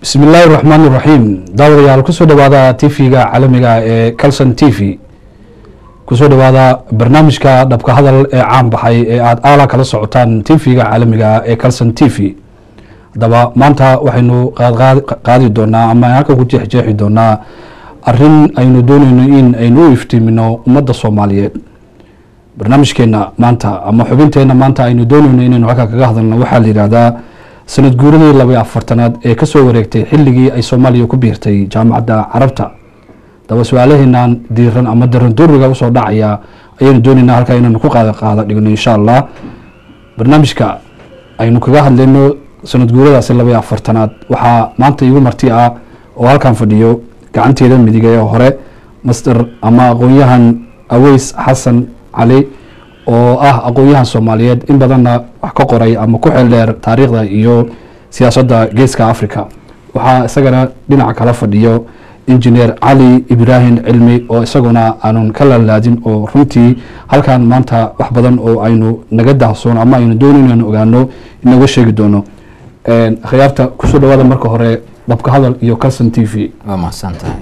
bismi illaahi raxmaan iraxiim daawadayaal kusoo dhawaada tv-ga caalamiga ee calson t v kusoo dhawaada barnaamijka dhabka hadal ee caan baxay ee aada aala kala socotaan tv-ga caalamiga ee calson t v haddaba maanta waxaynu qaadi doonaa ama halka ku jeexjeexi doonaa arin aynu dooneyno in aynu u iftiimino ummadda soomaaliyeed barnaamijkeena maanta ama xubinteena maanta aynu dooneyno inaynu halka kaga hadalno waxaa la yihahdaa sanad guuradii labaiy afartanaad ee kasoo wareegtay xilligii ay soomaaliya ku biirtay jaamacadda carabta daba su-aalaheenan diiran ama daranduuriga usoo dhacaya ayaynu dooneynaa halkaa inaynu ku qaada qaada dhigno insha allah barnaamijka aynu kaga hadlayno sanad guuradaasi labaiy afartanaad waxaa maanta igu marti ah oo halkan fadhiyo gacanteeda midig ee hore master ama aqoon-yahan aweys xasan cali oo ah aqoon-yahan soomaaliyeed in badanna wax ka qoray ama ku xeel dheer taariikhda iyo siyaasadda geeska africa waxaa isagana dhinaca kala fadhiyo injineer cali ibraahim cilmi oo isaguna aanun ka laalaadin oo runtii halkan maanta wax badan oo aynu naga dahsoon ama aynu doonin anu ogaano inaga sheegi doono akhyaarta kusoo dhawaada marka hore dhabka hadal iyo calson t v waa mahadsan tahay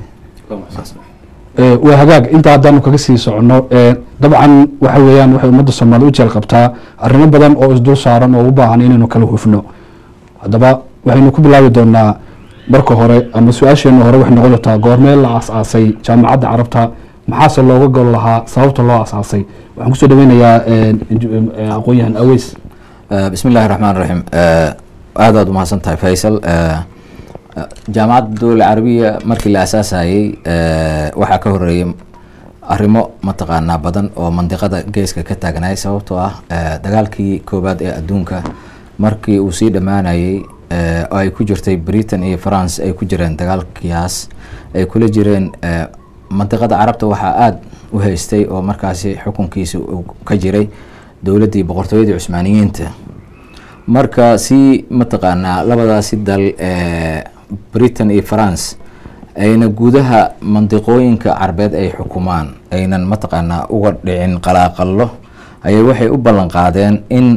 waa hagaag inta haddaanu kaga sii socono dabcan waxa weeyaan waxay ummadda soomaaliya u jeel qabtaa arrimo badan oo isdul saaran oo u baahan inaynu kala hufno haddaba waxaynu ku bilaabi doonaa marka hore ama su-aasheena hore waxay noqon doontaa goormee la aas-aasay jaamacadda carabta maxaase looga gol lahaa sababta loo aas-aasay waxaan kusoo dhaweynayaa aqoon-yahan aweys bismi illaahi raxmaan raxiim aad aad umahadsan tahay faysal jaamacadda dowla carabiya markii la asaasayey waxaa ka horeeyay arrimo mataqaanaa badan oo mandiqada geeska ka taagnay sababtoo ah dagaalkii koowaad ee adduunka markii uu sii dhammaanayey oo ay ku jirtay britain iyo france ay ku jireen dagaalkiyaas ay kula jireen mandiqada carabta waxaa aada u haystay oo markaasi xukunkiisa uu ka jiray dowladdii boqortooyadii cusmaaniyiinta marka si mataqaanaa labadaasi dal britain iyo france ayna gudaha mandiqooyinka carbeed ay xukumaan aynan mataqaanaa uga dhicin qalaaqallo ayay waxay u ballan qaadeen in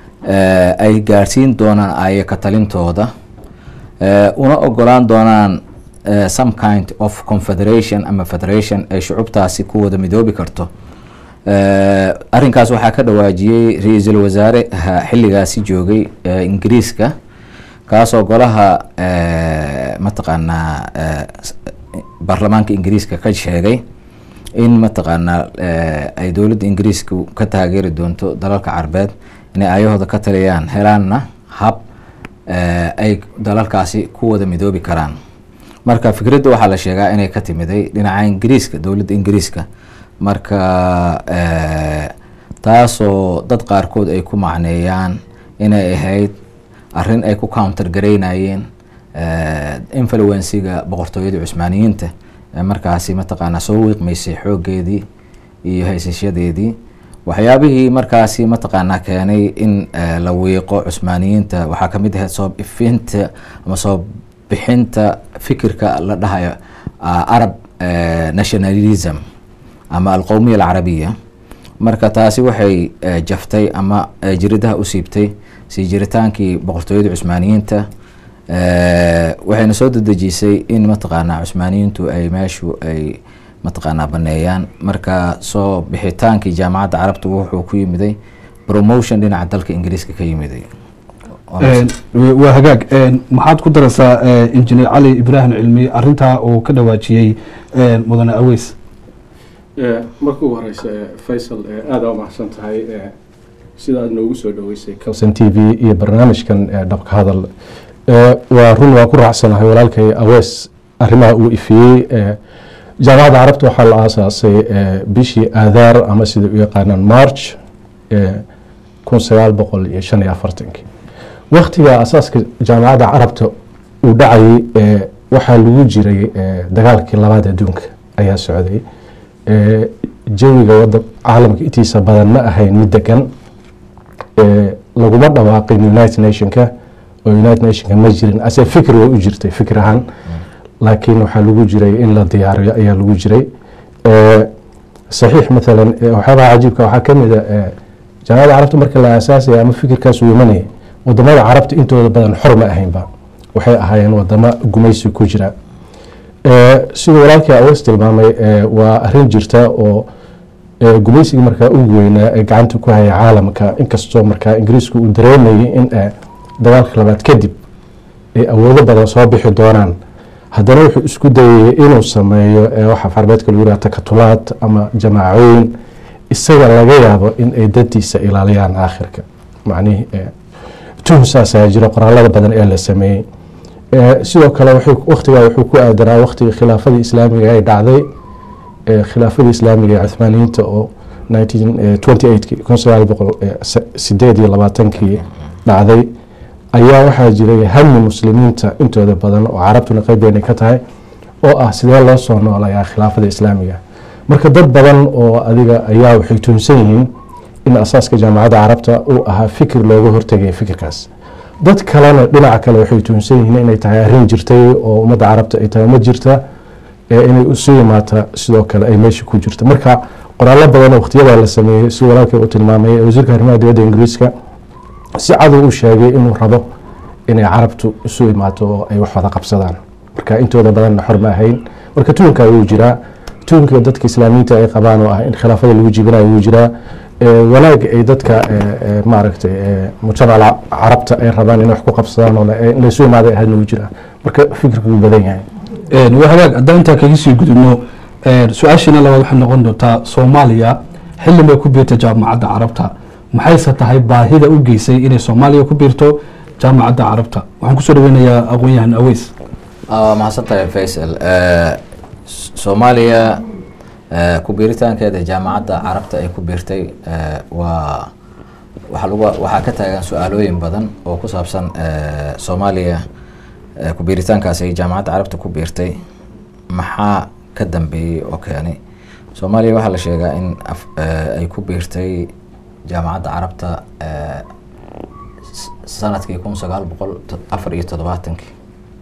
ay gaadhsiin doonaan ayaka talintooda una ogolaan doonaan some kind of confederation ama federation ay shucubtaasi ku wada midoobi karto arrinkaas waxaa ka dhawaajiyey ra-iisul wasaare xilligaasi joogay ingiriiska kaasoo golaha mataqaanaa baarlamaanka ingiriiska ka sheegay in mataqaanaa ay dowladda ingiriiska ka taageeri doonto dalalka carbeed inay ayahooda ka taliyaan helaanna hab ay dalalkaasi ku wada midoobi karaan marka fikradda waxaa la sheegaa inay ka timiday dhinaca ingiriiska dowladda ingiriiska marka taasoo dad qaarkood ay ku macneeyaan inay ahayd arrin ay ku counter garaynayeen influensiga boqortooyadii cusmaaniyiinta ee markaasi mataqaanaa soo wiiqmaysay xooggeedii iyo haysashadeedii waxyaabihii markaasi mataqaanaa keenay in la wiiqo cusmaaniyiinta waxaa kamid ahayd soo ifinta ama soo bixinta fikirka la dhahayo arab nationalism ama alqowmiya alcarabiya marka taasi waxay jaftay ama jiridaha u siibtay sii jiritaankii boqortooyada cusmaaniyiinta waxayna soo dedejisay in mataqaanaa cusmaaniyiintu ay meeshu ay mataqaanaa baneeyaan marka soo bixitaankii jaamacadda carabta wuxuu ku yimiday promotion dhinaca dalka ingiriiska ka yimiday waa hagaag maxaad ku daraysaa injineer cali ibraahim cilmi arintaa uu ka dhawaajiyey mudane aweys marka ugu horeysa faysal aada u mahadsan tahay sida aad noogu soo dhaweysay calson t v iyo barnaamijkan dhabka hadal waa run waa ku raacsanahay walaalkay awees arrimaha uu ifiyey jaamacadda carabta waxaa la aasaasay bishii aadaar ama sida u yaqaanaan march kun sagaal boqol iyo shan iyo afartankii waktiga asaaska jaamacadda carabta uu dhacayay waxaa lagu jiray dagaalkii labaad adduunka ayaa socday jawiga wada caalamka intiisa badan ma ahayn mid degan laguma dhawaaqin united nationka oo united nationka ma jirin ase fikir way u jirtay fikir ahaan laakiin waxaa lagu jiray in la diyaariyo ayaa lagu jiray saxiix maalan waxyaabaha cajiibka waxaa kamid a jaamacadda carabta marka la aasaasaya ama fikirkaas uu imanaya wadamada carabta intooda badan xor ma ahaynba waxay ahaayeen wadamo gumaysi ku jira Eh, siduu walaalkii awas tilmaamay eh, waa arrin jirta oo eh, gumaysigii markaa ugu weynaa ee gacanta ku haya caalamka inkastoo markaa ingiriisku uu dareemayay in eh, dagaalka labaad kadib ay awoodo badan soo bixi doonaan haddana wuxuu isku dayay inuu sameeyo eh, waxa farbeedka lagu yidhaha takatulaad ama jamaacooyin isaga laga yaabo in ay daddiisa ilaaliyaan aakhirka macnihii eh, tuhun saasaa jira qoraalada badan ee la sameeyey Eh, sidoo kale wuxuu- wakhtigaa wuxuu ku aadanaa wakhtigii khilaafadii islaamiga ay dhacday eh, khilaafadii islaamiga ee cuthmaaniyiinta oo 1928 kun sagaal boqol sideed iyo labaatankii dhacday ayaa waxaa jiray hami muslimiinta intooda badan oo carabtuna qeybeena ka tahay oo ah sidee loo soo noolayaa khilaafada islaamiga marka dad badan oo adiga ayaa waxay tuhunsan yihiin in asaaska jaamacadda carabta uu ahaa fikir looga hortegaya fikirkaas dad kalena dhinaca kale waxay tuhunsan yihiin inay tahay arrin jirtay oo ummadda carabta ay tahay ma jirta ee inay isu yimaata sidoo kale ay meesha ku jirta marka qoraallo badan oo waqtiyadaa la sameeyey si walaalkay u tilmaamay ee wasiirka arrimaha dibadda ingiriiska si cadow u sheegay inuu rabo inay carabtu isu imaato oo ay wax wada qabsadaan marka intooda badanna xor ma ahayn marka tuhunkaa wuu jiraa tuhunka dadka islaamiyiinta ay qabaan oo ah in khilaafada lagu jibinayo wuu jiraa Eh, wanaag ay dadka eh, eh, maaragtay eh, mujtamaca carabta ay rabaan inay wax ku qabsadaan oo la- eh, in laysu imaaday ahaadna wuu jiraa marka fikirku wuu badan yahay Een, waa hagaag haddaan intaa kaga sii gudubno een, su-aashiina labaad waxay noqon doontaa soomaaliya xilli bay ku biirta jaamacadda carabta maxayse tahay baahida u geysay inay soomaaliya ku biirto jaamacadda carabta waxaan kusoo dhaweynayaa aqoon-yahan aweys waa mahadsan tahay faysal Eh, S- soomaaliya eh, ku biiritaankeeda jaamacadda carabta ay ku biirtay eh, waa waxaa lagu waxaa ka taagan su-aalooyin badan oo ku saabsan eh, soomaaliya eh, ku biiritaankaas ay jaamacadda carabta ku biirtay maxaa ka dambeeyey oo keenay soomaaliya waxaa la sheegaa in af- eh, ay ku biirtay jaamacadda carabta eh, s- sanadkii kun sagaal boqol to- afar iyo toddobaatankii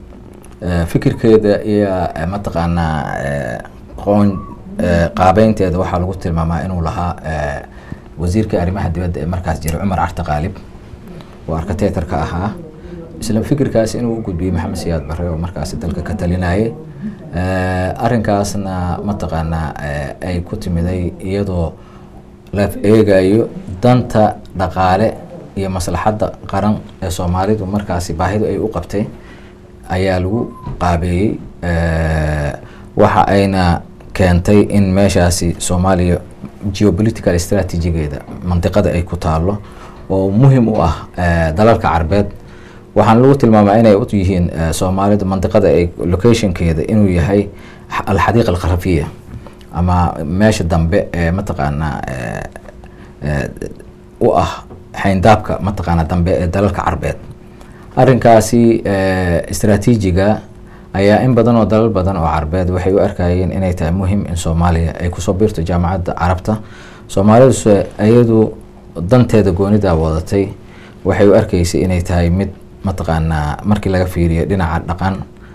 Eh, fikirkeeda iyo eh, mataqaanaa eh, qoon eh, qaabeynteeda waxaa lagu tilmaamaa inuu lahaa eh, wasiirka arrimaha dibadda ee markaas jiray cumar carte qaalib oo arkateetarka ahaa isla fikirkaas inuu u gudbiyey maxamed siyaad barre oo markaasi dalka ka talinayay Eh, arrinkaasna mataqaanaa eh, ay ku timiday iyadoo la eegayo danta dhaqaale iyo maslaxadda qaran ee soomaalidu markaasi baahidu ay u qabtay ayaa lagu qaabeeyey Eh, waxa ayna keentay in meeshaasi soomaaliya geopolitical strategigeeda mandiqada ay ku taalo oo muhim u ah eh, dalalka carbeed waxaana lagu tilmaamaa inay u yihiin eh, soomaalida mandiqada ay locationkeeda inuu yahay x- alxadiiqa alkharafiya ama meesha dambe ee mataqaanaa eh, eh, u ah xayndaabka mataqaanaa dambe ee dalalka carbeed arrinkaasi eh, istaraatiijiga ayaa in badan oo dalal badan oo carbeed waxay u arkayeen inay tahay muhim in soomaaliya ay kusoo biirto jaamacadda carabta soomaaliduse iyadu danteeda goonidaa wadatay waxay u arkaysay inay tahay mid mataqaanaa markii laga fiiriyo dhinaca dhaqan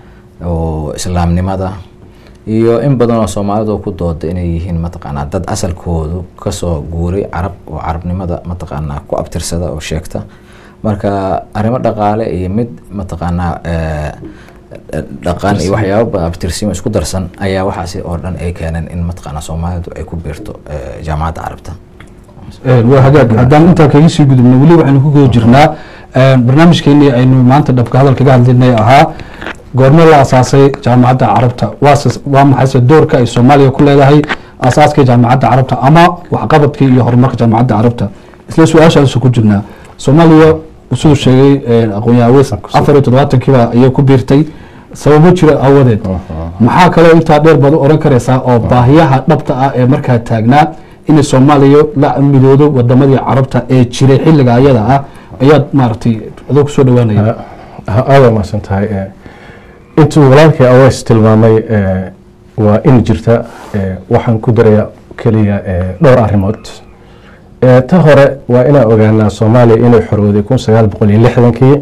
oo islaamnimada iyo in badan oo soomaalidu ku dooda inay yihiin mataqaanaa dad asalkoodu kasoo guuray carab oo carabnimada mataqaanaa ku abtirsada oo sheegta marka arrimo dhaqaale iyo mid mataqaanaa eh, dhaqan iyo waxyaabo badan abtirsimo isku darsan ayaa waxaasi oo dhan ay keeneen in mataqaanaa soomaalidu ay ku biirto eh, jaamacadda carabta Een, waa hagaag haddaan intaa kaga sii gudubno weli waxaynu ku guda jirnaa een, barnaamijkeenii aynu maanta dhabka hadal kaga hadlinay ahaa goorme la asaasay jaamacadda carabta waase waa maxayse doorka ay soomaaliya ku leedahay asaaska jaamacadda carabta ama waxqabadkii iyo horumarka jaamacadda carabta isla su-aashaasu ku jirnaa soomaaliya siduu sheegay een, aqoon-yahan aweys afar iyo toddobaatankiiba ayay ku biirtay sababo jira awadeed maxaa kaloo intaa dheer baad u oran karaysaa oo baahiyaha dhabta ah ee markaa taagnaa inay soomaaliya la midoodo wadamadii carabta ee jiray xilliga ayada ah ayaad maaragtay adoo kusoo dhawaanaya aada mahadsan tahay Eh, intuu walaalkii aweys tilmaamay eh, waa in jirta eh, waxaan ku daraya keliya eh, dhowr arrimood Eh, ta hore waa inaan ogaanaa soomaaliya inay xorowday kun sagaal boqol iyo lixdankii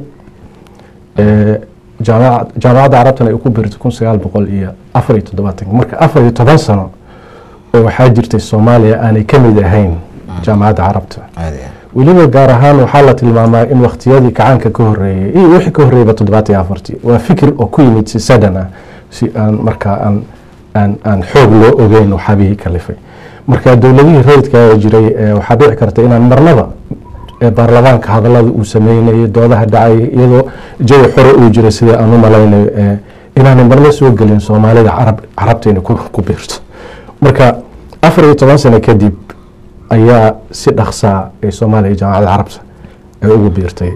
Eh, jaamaca- jaamacadda carabtana ay ku biirtay kun sagaal boqol iyo afar iyo toddobaatankii marka afar iyo toban sano oo waxaa jirtay soomaaliya aanay ka mid ahayn jaamacadda carabta aad iyo aad. weliba gaar ahaan waxaa la tilmaamaa in wakhtiyadii kacaanka ka horeeyey iyo wixii ka horreeyaba toddobaatan iyo afartii waa fikir oo ku yimid si sadan ah si aan markaa aan aan aan xoog loo ogeyn waxaabihii kalifay marka dowladihii rayidka ee jiray eh, waxaa dhici karta inaan marnaba ee baarlamaanka hadallada uu sameynayay doodaha dhacay iyadoo jawi xore uu jiray sidai aan u malaynayo eh, inaanay marna soo gelin soomaalida carab carabta inay ku ku biirto marka afar iyo toban sano kadib ayaa si dhaqsaa ee soomaaliya jaamacadda carabta ay ugu biirtay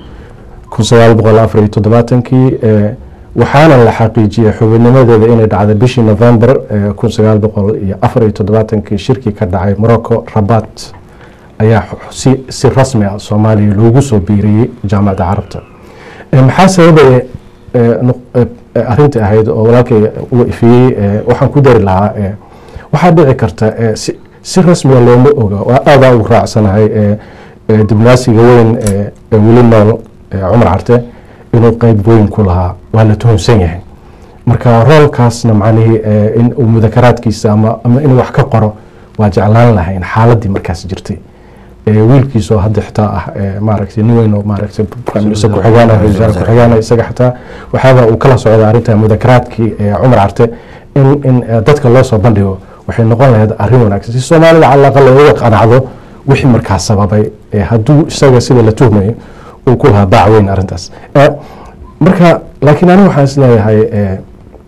kun sagaal boqol afar iyo toddobaatankii eh, waxaana la xaqiijiyey xubinnimadeeda inay dhacday bishii november eh, kun sagaal boqol iyo afar iyo toddobaatankii shirkii ka dhacay morocco rabat ayaa xu- si si rasmi ah soomaaliya loogu soo biiriyey jaamacadda carabta Eh, maxaa sababaya eh, nuq- eh, eh, arrinta ahayd oo walaalkay uu ifiyey eh, waxaan ku dari lahaa eh, waxaa dhici karta eh, si si rasmiga looma oga waa aadaa ugu raacsanahay eh, eh, diblomaasiga weyn eh, ee weli nool eh, cumar carte inuu qeyb weyn ku lahaa waa la tuhunsan yahay marka roolkaasna macnihii eh, in uu mudakaraadkiisa ama ama inuu wax ka qoro waa jeclaan lahayn xaaladii markaas jirtay Eh, wiilkiisoo hadda xitaa ah eh, maaragtay nin weyn oo maaragtay prime minister ku-xigeen ah, ra'iisul wasaare ku-xigeen ah, isaga xitaa waxaaba uu kala socda arrinta mudakaraadkii eh, cumar carte in in eh, dadka loo soo bandhigo waxay noqon lahayd arrin wanaagsan si soomaalida calaqa looga qanacdo wixii markaas sababay eh, hadduu isaga sida la tuhmayo uu ku lahaa baac weyn arrintaas Eh, marka laakiin aniga waxaan isleeyahay eh,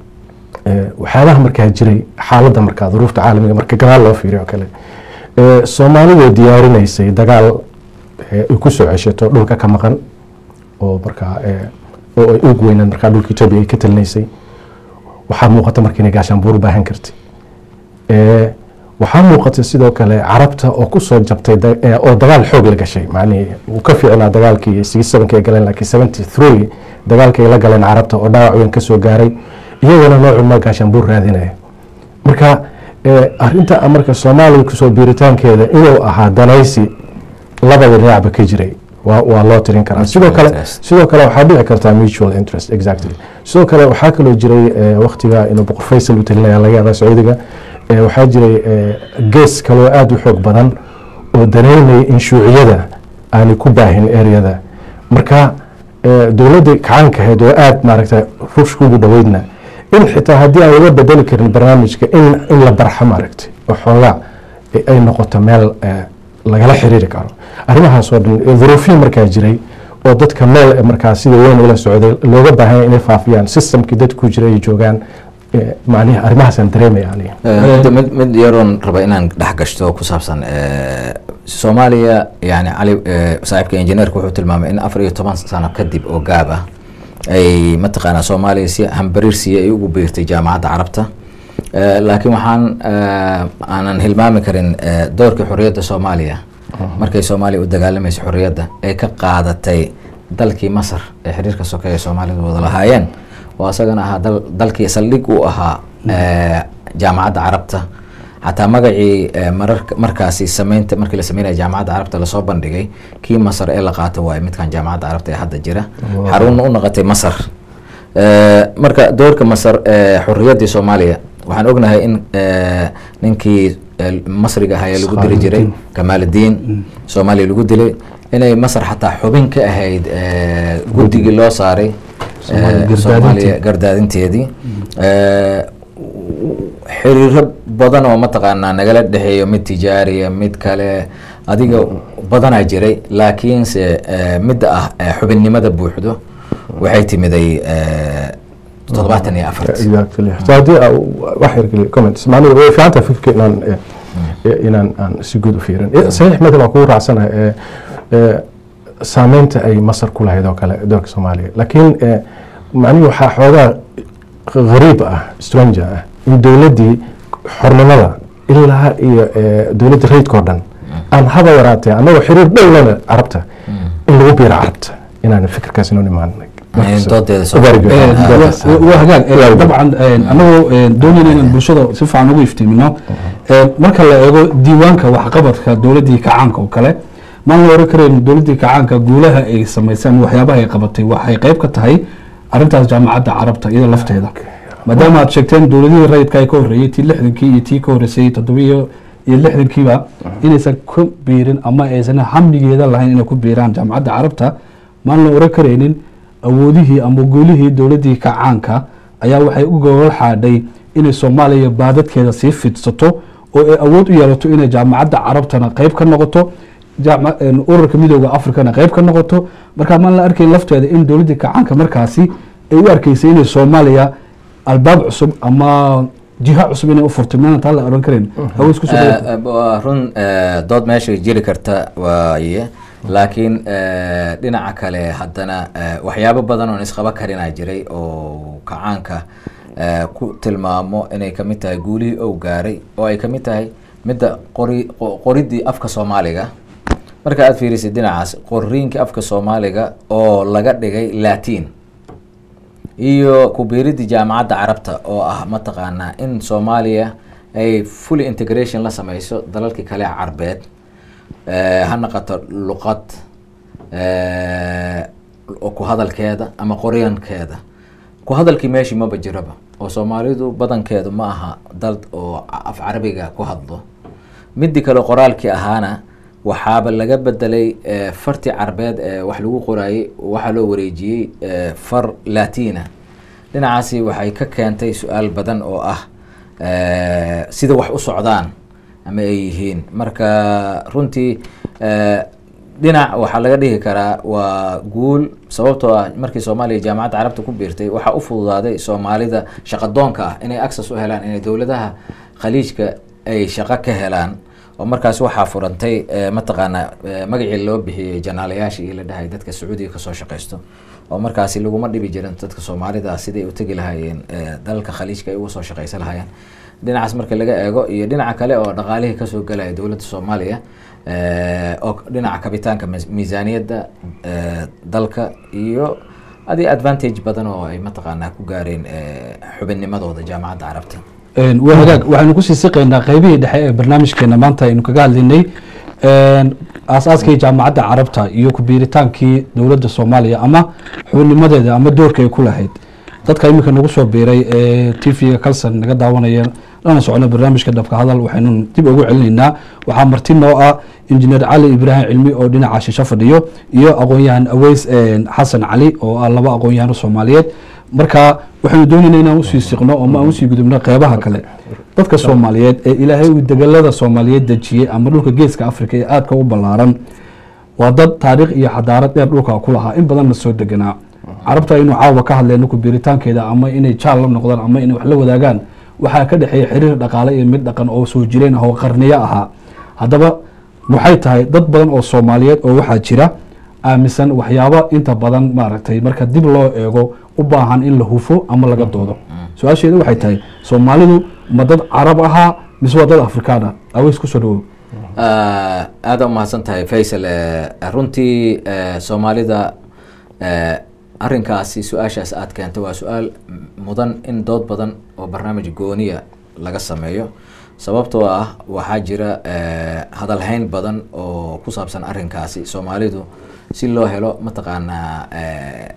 eh, waxyaabaha markaa jiray xaaladda markaa duruufta caalamiga marka gadaal loo fiiriyo oo kale Eh, soomaalidu diyaarinaysay dagaal eh, ay ku soo ceshato dhulka ka maqan oo markaa eh, oo ay ugu weyneed markaa dhulka etoobiya ay ka talinaysay waxaa muuqata marka inay gaashaanbuur u baahan kartay Eh, waxaa muuqata sidoo kale carabta oo kusoo jabtay da- eh, oo dagaal xoog la gashay macnihii uu ka fiicnaa dagaalkii sigi sevenki ay galeen laakiin seventy three dagaalkii ay la galeen carabta oo dhaawac weyn kasoo gaaray iyagana noocun ma gaashaanbuur raadinaya marka eh, arrinta marka soomaaliya kusoo biiritaankeeda inuu ahaa danaysi labada dhinacba ka jiray waa waa loo tirin karaa sidoo kale interest. sidoo kale waxaa dhici kartaa mutual interest exactly sidoo kale waxaa kaloo jiray eh, waqtiga inuu boqor faysal u talinaya laga yaabaa sacuudiga eh, waxaa jiray eh, gees kaloo aada u xoog badan oo dareynaya in shuuciyada aanay ku baahin eryada marka eh, dowladda kacaanka ahayd oo aada maaragta ruushka ugu dhoweydna in xitaa haddii aan laga bedeli karin barnaamijka in in la barxo maaragtay oo xoogaa eh, ay noqoto meel eh, lagala xiriiri karo arrimahaas oo dhan eh, duruufiyin markaa jiray oo dadka meel eh, markaa sida weyn ula socday looga baahanya inay faafiyaan systemkii dadku jiray ay joogaan eh, macnihi arrimahaasaan dareemaya aniga Eh, mid mid yaroon raba inaan dhex gashto ku saabsan eh, soomaaliya yani cali eh, saaxiibka injineerka wuxuu tilmaamay in afar iyo toban sano kadib oo gaab ah ay mataqaanaa soomaaliya si hambariirsiya ay ugu biirtay jaamacadda carabta Eh, laakiin waxaan eh, aanan hilmaami karin eh, doorkii xorriyadda soomaaliya markay soomaaliya u dagaalamaysa xorriyadda ay ka qaadatay dalkii masar ee xiriirka sokeeye soomaalidu wada lahaayeen oo isagana ahaa dal- dalkii saldhig u ahaa eh, jaamacadda carabta xataa magacii eh, mararka markaasi sameynta markii la sameynaya jaamacadda carabta lasoo bandhigay kii masar ee la qaato waaye midkan jaamacadda carabta ee hadda jira xarunna u noqotay masar Eh, marka doorka masar ee xorriyaddii soomaaliya waxaan ognahay in eh, ninkii eh, masriga ahaa ee lagu dili jiray kamaaludiin soomaaliya lagu dilay inay masar xataa xubin ka ahayd eh, guddigii loo saaray Soomaaliya eh, gardaadinteedii. soomaaliya gardaadinteedii Eh, xiriiro badan oo mataqaanaa nagala dhexeeyo mid tijaariya mid kale adiga badanaa jiray laakiinse eh, midda ah eh, xubinnimada buuxdo waxay timiday eh, toddobaatan iyo afarti exactly so haddii aa wax yar geliyo comments macnaheedu way fiican tahay fikirka inaan eh, eh, inaan aan si guud u fiirin Eh, saxiix madal waa kugu raacsanahay eh, eh, saameynta ay masar ku lahayd oo kale doorka soomaaliya laakiin eh, macnihi waxaa xoogaa غريب ah stranger ah in dowladdii xornimada ilaa iyo eh, dowladda rayidka oo dhan aan haba yaraatee annagoo xiriir dhow lena carabta in lagu biiro carabta inaan fikirkaas inoo imaan doodeeda soo Very good. Eh, Ah, wa- waa hagaag Eh, Waa dabcan eh, anagoo eh, doonayna inaan bulshada si fiican ugu iftiimino Eh, marka la eego diiwaanka waxqabadka dowladdii kacaanka oo kale maan la oran karayn dowladdii kacaanka guulaha ay samayseen waxyaabaha ay qabatay waxay qayb ka tahay arrintaas jaamacadda carabta iyada lafteeda maadaama aad sheegteen dowladihii rayidka ay ka horreeyey tii lixdankii iyo tii ka horreysay toddobiyo iyo lixdankiiba inaysan ku biirin ama aysan hamigeeda lahayn inay ku biiraan jaamacadda carabta maan la oran karaynin awoodihii ama guulihii dowladdii kacaanka ayaa waxay u gogol xaadhay inay soomaaliya baadadkeeda sii fidsato oo ay awood u yeelato inay jaamacadda carabtana qeyb ka noqoto jaama- een, ururka midooda africana qeyb ka noqoto marka maan la arkayn lafteeda in dowladdii kacaanka markaasi ay u arkeysay inay soomaaliya albaab cusub ama jiha cusub inay u furto miyaana taa la oran karayn hawees kusoo dhawaad. Eh, eh, waa run eh, dood meesha jiri karta waaye laakiin eh, dhinaca kale haddana eh, waxyaabo badan oon isqaba karinaa jiray oo kacaanka eh, ku tilmaamo inay kamid tahay guulihii ou gaaray oo ay kamid tahay midda qori qo- qoridii afka soomaaliga marka aad fiirisid dhinacaas qoriinka afka soomaaliga oo laga dhigay latin iyo kubiiridii jaamacadda carabta oo ah mataqaanaa in soomaaliya ay fully integration la sameyso dalalkii kale ee carbeed eh, ha noqoto luqad eh, oo ku hadalkeeda ama qoryankeeda ku hadalkii meeshii maba jiraba oo soomaalidu badankeedu ma aha dal oo af carabiga ku hadlo midii kale qoraalkii ahaana waxaaba laga bedelay eh, fartii carbeed ee wax lagu qoraayey waxaa loo wareejiyey eh, far latina dhinacaasi waxay ka keentay su-aal badan oo ah eh, sida wax u socdaan ama ay yihiin marka runtii eh, dhinac waxaa laga dhihi karaa waa guul sababtoo ah markii soomaaliya jaamacadda carabta ku biirtay waxaa u fududaaday soomaalida shaqadoonka ah inay access u helaan inay dowladaha khaliijka ay shaqo ka helaan oo markaas waxaa furantay eh, mataqaanaa eh, magacii loo bixiyey janaalayaashii iyo la dhahay dadka sacuudiga kasoo shaqaysto oo markaasi laguma dhibi jirin dadka soomaalida siday u tegi lahaayeen eh, dalalka khaliijka ay uga soo shaqaysan lahaayeen dhinacaas marka laga eego iyo dhinaca kale oo dhaqaalihii kasoo galaya dowladda soomaaliya eh, oo dhinaca kabitaanka mis- miisaaniyadda eh, dalka iyo adi advantage badan oo ay mataqaanaa ku gaareen eh, xubinnimadooda jaamacadda carabta Een, waa hagaag waxaynu kusii siqaynaa qeybihii dhexe ee barnaamijkeena maanta aynu kaga hadlaynay een, aasaaskii jaamacadda carabta iyo kubiiritaankii dowladda soomaaliya ama xubinnimadeeda ama doorka ay ku lahayd dadka iminka nagu soo biiray ee t v-ga kalson naga daawanaya lana socono barnaamijka dhabka hadal waxaynu dib ugu celinaynaa waxaa marti noo ah injineer cali ibraahim cilmi oo dhinaca shisho fadhiyo iyo aqoon-yahan aweys een, xasan cali oo ah laba aqoon-yahano soomaaliyeed marka waxaynu doonayna inaan usii siqno ama aan usii gudubno qeybaha kale dadka soomaaliyeed ee ilaahay uu degelada soomaaliyeed dejiyey ama dhulka geeska africa ee aadka u ballaaran waa dad taariikh iyo xadaarad dheer dhulka ku lahaa in badanna soo deganaa carabta inuu caawa ka hadleyno kubiiritaankeeda ama inay jaal la noqdaan ama inay wax la wadaagaan waxaa ka dhexeeya xiriir dhaqaale iyo mid dhaqan oo soo jireen ah oo qarniyo ahaa haddaba waxay tahay dad badan oo soomaaliyeed oo waxaa jira aaminsan waxyaabo inta badan maaragtay marka dib loo eego u baahan in la hufo ama laga doodo su-aasheeda waxay tahay soomaalidu ma dad carab ahaa mise waa dad afrikaan ah aweys kusoo dhawow Ah, aada u mahadsan tahay faysal Eh, runtii eh, soomaalida eh, arrinkaasi su-aashaas aad keentay waa su-aal mudan in dood badan oo barnaamij gooniya laga sameeyo sababtoo ah waxaa jira eh, hadalhayn badan oo ku saabsan arrinkaasi soomaalidu si loo helo mataqaanaa eh,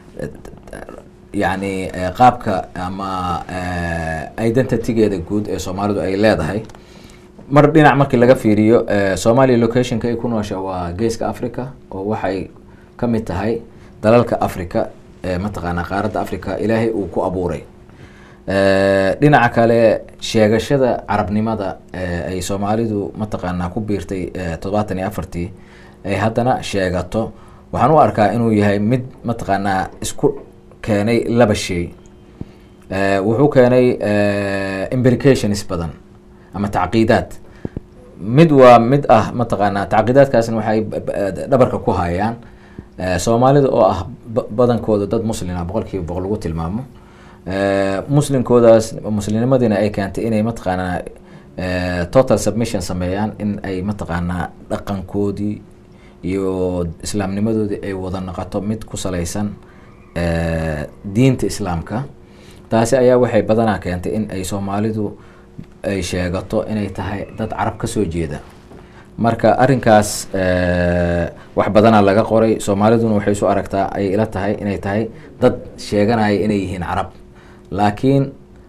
yacni eh, qaabka ama eh, identitygeeda guud ee soomaalidu ay leedahay mar dhinac markii laga fiiriyo eh, Somalia locationka ay ku noosha waa geeska Africa oo waxay ka mid tahay dalalka Africa ee mataqaanaa qaaradda Africa ilaahay uu ku abuuray Eh, dhinaca kale sheegashada carabnimada eh, ay soomaalidu mataqaanaa ku biirtay eh, toddobaatan iyo afartii ay haddana sheegato waxaan u arkaa inuu yahay mid mataqaanaa isku keenay laba shay Eh, wuxuu keenay eh, implications badan ama tacqiidaad mid waa mid ah mataqaanaa tacqiidaadkaasna waxay b- b- dhabarka ku hayaan Eh, soomaalida oo ah ba- badankooda dad muslina boqolkiiba boqol lagu tilmaamo Eh, muslimkoodaas muslimnimadiina ay keentay inay mataqaanaa eh, total submission sameeyaan in ay mataqaanaa dhaqankoodii iyo islaamnimadoodii ay wada noqoto mid ku salaysan eh, diinta islaamka taasi ayaa waxay badanaa keentay in ay soomaalidu ay sheegato inay tahay dad carab ka soo jeeda marka arrinkaas eh, wax badanaa laga qoray soomaaliduna waxay isu aragtaa ay ila tahay inay tahay dad sheeganaya inay yihiin carab laakiin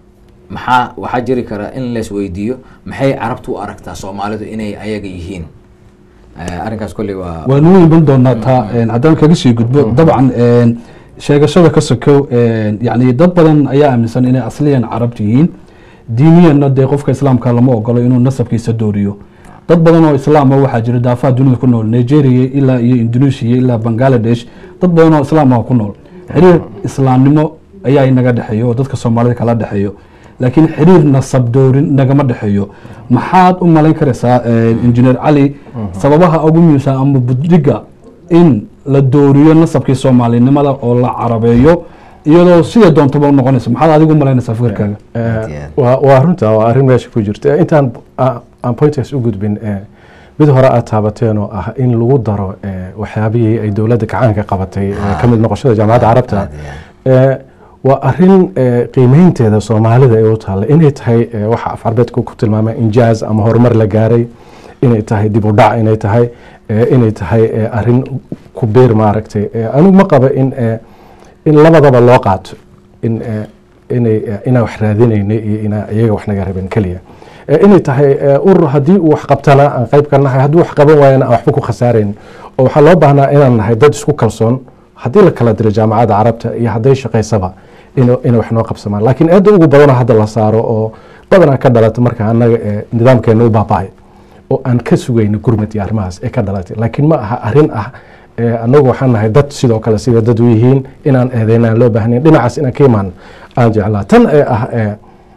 maxaa waxaa jiri kara in lees weydiiyo maxay carabtu u aragtaa soomaalidu inay ayaga yihiin Eh, arrinkaas kolley waa waanu u iman doonaa taa een, haddaan kaga sii gudbo dabcan een, sheegashada ka sokow een, yacni dad badan ayaa aaminsan inay asliyan carabta yihiin diiniyanna dee qofka islaamka lama ogolo inuu nasabkiisa dooriyo dad badan oo islaama waxaa jira daafaha dunida ku nool nigeria ilaa iyo indonesia ilaa bangladesh dad badan oo islaama ku nool xiriir islaamnimo ayaa inaga dhexeeyo oo dadka soomaalida kala dhexeeyo laakiin xiriir nasab doorin nagama dhexeeyo maxaad u malayn karaysaa injineer cali sababaha ugu muhiimsan ama budhiga in la dooriyo nasabkii soomaalinimada oo la carabeeyo iyadoo sida doontaba u noqonaysa maxaad adigu u malaynaysaa fikirkaaga Aad iyo aad. waa waa runta waa arrin meesha ku jirta intaan a- aan pointaas u gudbin eh, mid hore aad taabateen oo ah in lagu daro eh, waxyaabihii ay dowladda gacaanka qabatay eh, ka mid noqoshada jaamacadda carabta Aad iyo Eh, waa arrin eh, qiimeynteeda soomaalida ay u taalla inay tahay eh, waxa af carbeedku ku tilmaamay injaaz ama horumar la gaaray inay tahay dib u dhac inay tahay eh, inay tahay eh, arrin ku biir maaragtay Eh, anigu ma qaba in eh, in labadaba loo qaato in eh, inay eh, inaan wax raadinayna iyo inaa iyaga wax naga rabin keliya Eh, inay tahay eh, urur haddii uu wax qabtana aan qayb ka nahay hadduu wax qaban waayana aan waxba ku khasaarayn oo waxaa loo baahnaa inaan nahay dad isku kalsoon haddii la kala diro jaamacadda carabta iyo hadday shaqaysaba inu- inay wax noo qabsamaan laakiin aada ugu badanoo hadda la saaro oo badanaa ka dhalata marka annaga ee nidaamkeena u baaba'ay oo aan ka sugayno gurmad iyo arrimahaas ee ka dhalatay laakiin ma aha arrin ah ee annagu waxaan nahay dad sidoo kale sida dad u yihiin inaan eedeynaan loo baahnayn dhinacaas inaan ka imaan aan jeclaa tan ee ah ee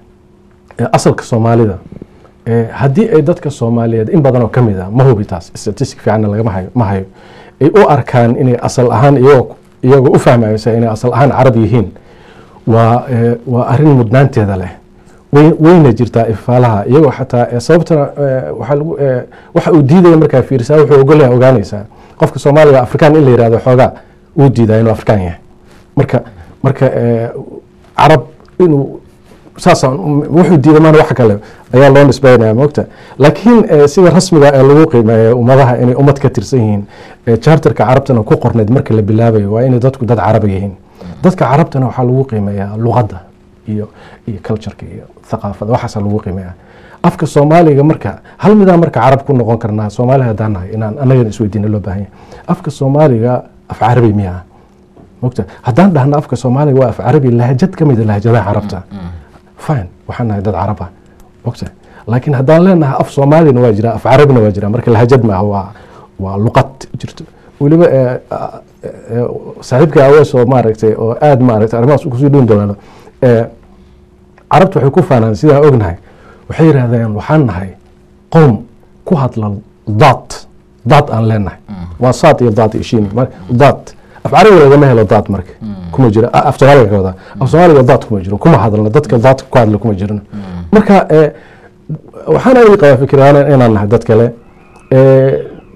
ee asalka soomaalida ee haddii ay dadka soomaaliyeed in badan oo ka mid ah ma hubi taas statistic fiicanna lagama hayo ma hayo ay u arkaan inay asal ahaan iyagoo iyagoo u fahmaysa inay asal ahaan carab yihiin waa ee, waa arrin mudnaanteeda leh way- wayna jirtaa ifaalaha iyagoo xataa ee, sababtana ee, waxaa lagu ee, waxa uu diidaya markaa fiirisaa wuxuu ogolyahay ogaanaysaa qofka soomaaliga afrikaan in la yihahdo xoogaa uu diidaa inuu afrikaan yahay marka marka ee, carab inuu saasaan wuxuu diiday maana wax kale ayaa loo nisbeynaya moogta laakiin eh, sida rasmiga ee lagu qiimeeyo ummadaha inay ummad ka tirsan yihiin eh, charterka carabtana ku qorneyd marka la bilaabayo waa inay dadku dad caraba yihiin dadka carabtana waxaa lagu qiimeeyaa luqadda iyo iyo cultureka iyo thaqaafada waxaasa lagu qiimeeyaa afka soomaaliga marka hal midaan marka carab ku noqon karnaa soomaali haddaan nahay inaan anagana isweydiina loo baahan yahay afka soomaaliga af carabi miyaa mogta haddaan dhahno afka soomaaliga waa af carabi lahjad ka mid a lahjadaha carabta fine waxaan nahay dad carab ah mogta laakiin haddaan leenahay af soomaalina waa jira af carabina waa jira marka lahjad maaha waa waa luqad jirto weliba eh, eh, saaxiibka awees oo maaragtay oo aad maaragtay arrimahaas kusii dhuun doonaano eh, carabta waxay ku faanaan sidaan ognahay waxay yidhahdeen waxaan nahay qowm ku hadla daad daad aan leenahay waa saad iyo daad iyo shiin mar- daad af carabiga lagama helo daad marka kuma jiro ah, af soomaaliga ka wadaa af soomaaliga daad kuma jiro kuma hadlno dadka daad ku hadla kuma jirno marka eh, waxaan adi qabaa fikiraan inaan nahay dad kale Eh,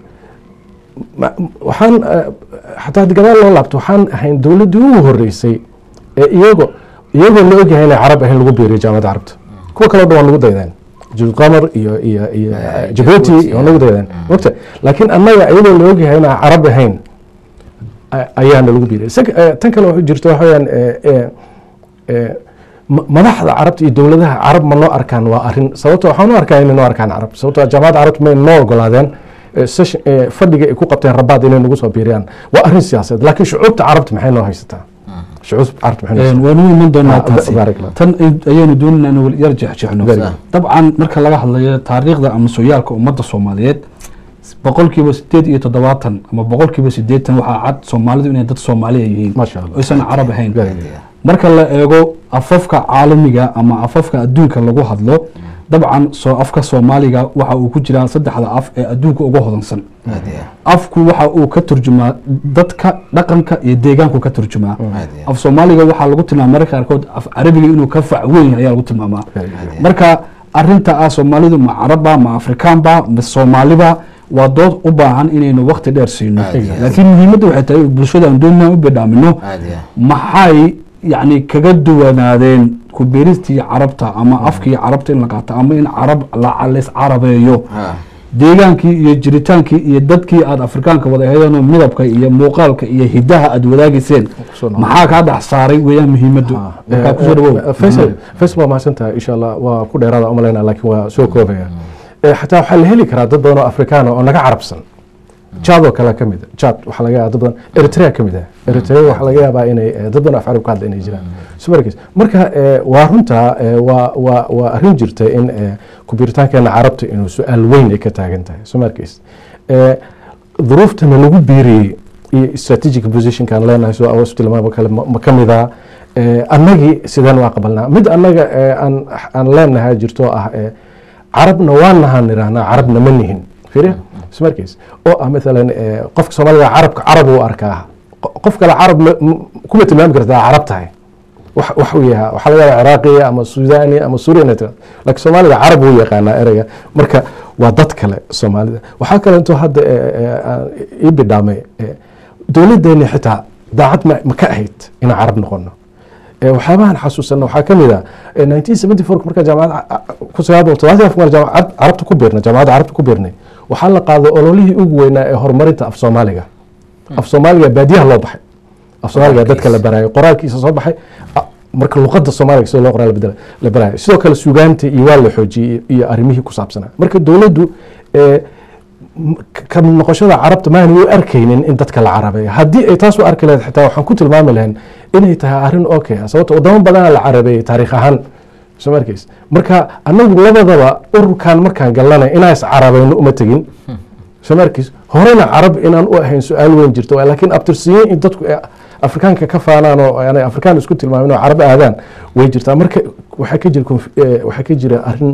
ma- waxaan eh, xataa haddii gadaal loo laabto waxaan ahayn dowladdii ugu horeysay ee iyago iyagoo la ogyahay inay carab ahayn lagu biiriyo jaamacadda carabta kuwa kaleo dhan waa nagu daydeen jilqamar iyo iyo iyo Eh, jabuuti Djibouti, waa nagu daydeen mogta laakiin annaga iyagoo la ogyahay inaan carab ahayn a- ayaana lagu biiriyay Sek- eh, tan kale waxay jirta waxa weyaan eh, eh, eh, ma- madaxda carabta iyo dowladaha carab ma noo arkaan waa arrin sababto waxaan u arkaa inay noo arkaan carab sababto jaamacadda carabta may noo ogolaadeen eh, session- eh, fadhiga ay ku qabteen rabaad inay nagu soo biiriyaan waa arrin siyaasadeed laakiin shucuubta carabta maxay noo haysataa shucuubta carabta maxay noo haysataa waanu iman doonaa Ah, taasi baarak Allah. tan ay- ayaynu doonayna inuu yar jexjexno Very good. dabcan marka laga hadlayo taariikhda ama sooyaalka ummadda soomaaliyeed boqolkiiba sideed iyo toddobaatan ama boqolkiiba sideetan waxaa cad soomaalidu inay dad soomaaliya yihiin Masha Allah. oysan carab ahayn Very good. marka la eego afafka caalamiga ama afafka adduunka lagu hadlo dabcan soo afka soomaaliga waxa uu ku jiraa saddexda af ee adduunka ugu hodansan aad iyo aad. afku waxa uu ka turjumaa dadka dhaqanka iyo deegaanku ka turjumaa Aad iyo aad. af soomaaliga waxaa lagu tilmaama mararka qaarkood af carabiga inuu ka fac weyn yahay ayaa lagu tilmaamaa Very good. marka arinta ah soomaalidu ma carabba ma afrikaanba ma soomaaliba waa dood u baahan inaynu wakti dheer siino Aad iyo aad. laakiin muhiimadda waxay tahay bulshada aan doonina u bidhaamino aad iyo aad. maxay yani kaga duwanaadeen ku beeristii carabta ama afkii carabta in la qaato ama in carab la lays carabeeyo Ha. deegaankii iyo jiritaankii iyo dadkii aada afrikaanka wada aheedeenoo midabka iyo muuqaalka iyo hidaha aada wadaagayseen Kusoo noqon. maxaa kaa dhex saaray weeyaan muhiimaddu markaa kusoo dhawow faysal faysal waa mahadsantahay insha allah waa ku dheeraada umalayna laakiin waa soo koobaya Eh, xataa waxaa la heli karaa dad badan oo afrikaan oo naga carabsan jad oo kale ka mid a jad waxaa laga yaaba dad badan eritrea ka mid ah eritrea waxaa laga yaabaa inay eh, dad badan oo af carab ka hadla inay jiraan so markiis marka eh, waa runtaa eh, waa waa waa arrin jirta in eh, kubiritaankeena carabta inuu su-aal weyn ay ka taagan tahay so markiis eh, duruuftana lagu biiriyey iyo strategic positionkaan leenahay soo awas tilmaamo kale ma ma ka mid ah Eh, annagii sideen waa qabalnaa mid annaga eh, aan aan leenahay jirto ah eh, carabna waan nahaan nirahnaa carabna ma nihin fiiriya ismarkiis oo ah maalan eh, qofka soomaaliga carabka carab uu arkaa Qo- qof kale carab ma- m- kuma tilmaami kartaa carab tahay wax wax uu yahaa waxaa laga yaabaa ciraaqiya ama suudani ama suuriya inay tiraahdo laakiin soomaaliga carab wuu yaqaanaa ereyga marka waa dad kale soomaalida waxaa kale intoo hadda eh, eh, aan ii bidhaamay eh, dowladdeeni xitaa daacad ma ma ka ahayd inaan carab noqono Eh, waxyaabahan xasuusana waxaa ka mid ah eh, 1974 markaa jaamacadda ku sagaal boqol todobaatan iyo afar markaa jaamacad carabta ku biirnay jaamacadda carabta ku biirnay waxaa la qaaday ololihii ugu weynaa ee horumarinta af soomaaliga af soomaaliga baadiyaha loo baxay af soomaaliga dadka la baraayo qoraalkiisa soo baxay a- marka luqadda soomaaliga sida loo qoraa la bedela- la baraayo sidoo kale sugaanta iyo waa la xoojiyey iyo arrimihii ku saabsanaa marka dowladdu eh, m- ka mid noqoshada carabta maanay u arkaynin in dadka la carabeeyo haddii ay taas u arki lahayd xitaa waxaan ku tilmaami lahayn inay tahay arrin okay ah sababto wadamo badana la carabeeyey taariikh ahaan soo ma arkays marka anagu labadaba ururkan markaan galnana inaan is carabayno uma tegin soo ma arkays horena carab inaan u ahayn su-aal weyn jirto waay. laakiin abtirsiyo in dadku ay afrikaanka ka faanaan oo aanay afrikaan isku tilmaamin oo carab aadaan way jirtaa marka waxaa ka jira conf- eh, waxaa ka jira arrin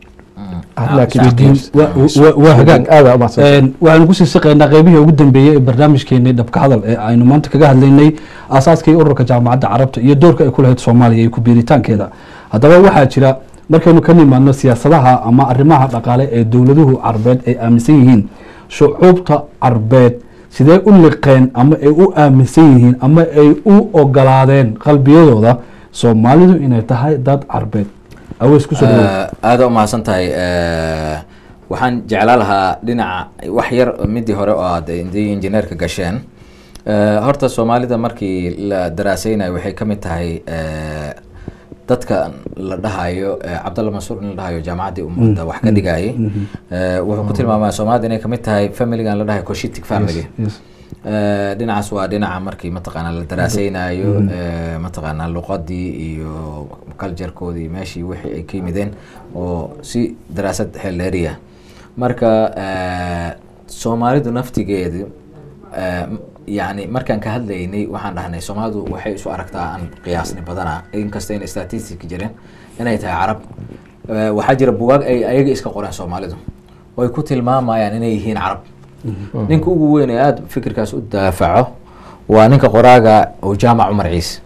arrinaa ka jirta. Waa- waa- waa hagaag aada umahadsan Een, waxaanu kusii siqaynaa qeybihii ugu dambeeyey ee barnaamijkeenii dhabka hadal ee aynu maanta kaga hadlaynay aasaaskii ururka jaamacadda carabta iyo doorka ay ku lahayd soomaaliya iyo ku-biiritaankeeda haddaba waxaa jira markaynu ka nimaadno siyaasadaha ama arrimaha dhaqaale ee dowladuhu carbeed ay aaminsan yihiin shucuubta carbeed sidee u liqeen ama ay u aaminsan yihiin ama ay u ogolaadeen qalbiyadooda soomaalidu inay tahay dad carbeed aweys kusoo dhawow Eh, aada u mahadsan tahay Eh, waxaan jeclaan lahaa dhinaca wax yar midii hore oo aad indii injineerka gasheen Eh, horta soomaalida markii la daraaseynayo waxay ka mid tahay eh, dadka la dhahayo eh, cabdalla mansuur in la dhahayo jaamacaddii ummadda wax ka dhigayay Eh, wuxuu ku tilmaamaa soomaalida inay ka mid tahay familigan la dhahayo coshitic family Yes. Eh, dhinacaas waa dhinaca markii mataqaanaa la daraaseynayo eh, mataqaanaa luqadii iyo culturekoodii meeshii wixii ay ka yimideen oo si daraasad xeeldheeriya marka eh, soomaalidu naftigeedu eh, m- yacni markaan ka hadlaynay waxaan dhahnay soomaalidu waxay isu aragtaa aan qiyaasni badana inkasta in statistic jirin inay tahay carab Eh, waxaa jira bugaag ay ayaga iska qoreen soomaalidu oo ay ku tilmaamayaan inay yihiin carab ninka ugu weyn ee aada fikirkaas u daafaco waa ninka qoraaga oo jaamac cumar ciise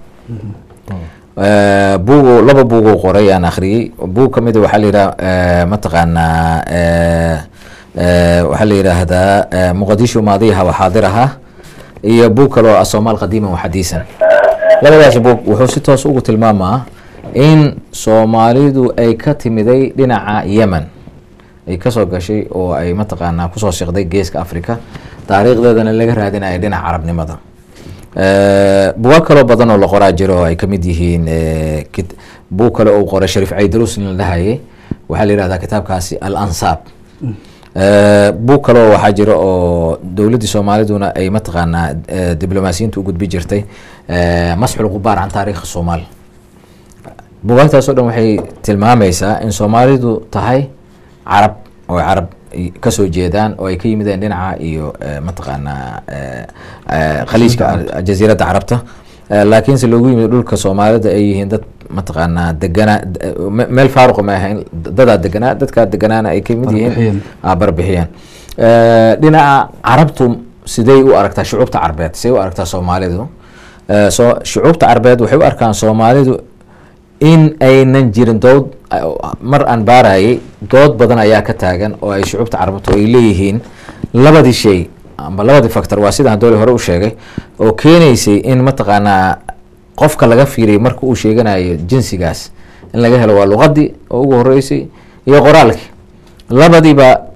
Eh, bugu laba buuguu qoray aan akhriyey buug ka mida waxaa la yidhaha mataqaanaa eh, eh, waxaa la yidhaahdaa eh, muqadisho maadiyaha wa xaadiraha iyo buug kale oo ah soomaal qadiiman wa xadiisan labadaas buug wuxuu si toos ugu tilmaamaa in soomaalidu ay ka timiday dhinaca yemen ay kasoo gashay oo ay mataqaanaa kusoo siqday geeska africa taariikhdeedana laga raadinayo dhinaca carabnimada Eh, bugaag kaloo badan oo la qoraa jiro oo ay kamid yihiin eh, kit- buug kale oo uu qoray shariif caydarus in la dhahayay waxaa la yihahdaa kitaabkaasi al ansaab Eh, buug kale oo waxaa jira oo dowladdii soomaaliduna ay mataqaanaa eh, diblomaasiyiinta u gudbi jirtay eh, masxul qubaar can taariikhi soomaal bugaagtaas oo dhan waxay tilmaamaysaa in soomaalidu tahay carab oo ay carab i- kasoo jeedaan oo ay ka yimideen dhinaca iyo eh, mataqaanaa eh, eh, khaliijka a- jasiiradda carabta Eh, laakiinse loogu yimid dhulka soomaalida ay yihiin dad mataqaanaa deganaa d- me- meel faaruqa ma ahayn dadaa deganaa dadkaa deganaana ay ka mid yihiin Barbixiyeen. ah, barbixiyeen Eh, dhinaca carabtu siday u aragtaa shucuubta carbeed siday u aragtaa soomaalidu Eh, soo shucuubta carbeed waxay u arkaan soomaalidu in aynan jirin dood mar aan baarayay dood badan ayaa ka taagan oo ay shucuubta carabtu ay leeyihiin labadii shay amba labadii factor waa sidaan dooli hore u sheegay oo keenaysay in mataqaanaa qofka laga fiiriyay marka uu sheeganayo jinsigaas in laga helo waa luqadii oo ugu horeysay iyo qoraalkii labadiiba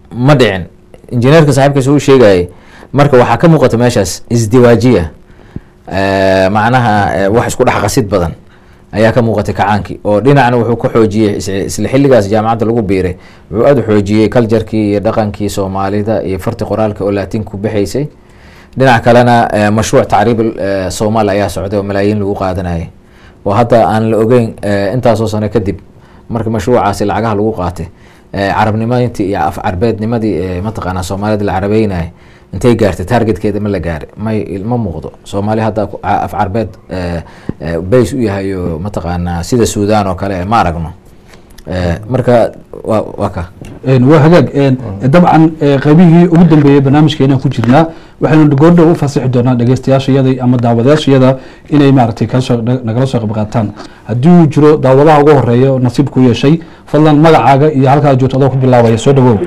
ma dhicin injineerka saaxiibkiisa uu sheegayay marka waxaa ka muuqata meeshaas isdiwaajiya Eh, macnaha eh, wax isku dhex qasid badan ayaa ka muuqatay kacaankii oo dhinacna wuxuu ku xoojiyey is- isla xilligaas jaamacadda lagu biiray wuxuu aada u xoojiyey culjarkii iyo dhaqankii soomaalida iyo farti qoraalka oo laatiinku bixaysay dhinac kalena eh, mashruuc tacriib eh, soomaali ayaa socday oo malaayiin lagu qaadanayay oo hadda aan la ogeyn eh, intaasoo sano kadib marka mashruucaasi lacagaha lagu qaatay eh, carabnimadii iyo af carbeednimadii eh, mataqaanaa soomaalida la carabeynayay intay gaartay targetkeeda ma la gaaray may ma muuqdo soomaali hadda ku- a- af carbeed eh, eh, base u yahay oo mataqaanaa sida suudaan oo kale ma aragno Eh, marka waa waa ka Een, waa hagaag een, dabcan ee, qaybihii ugu dambeeyey barnaamijkeena ku jirnaa waxaynu goordhow u fasixi doonaa dhegeystayaashayada ama daawadayaashayada inay maaragtay kala soo na- nagala soo qayb qaataan haddii uu jiro daawadaha ugu horeeya oo nasiib ku yeeshay fadlan magacaaga iyo halkaa joogto adoo ku bilaabaya soo dhawow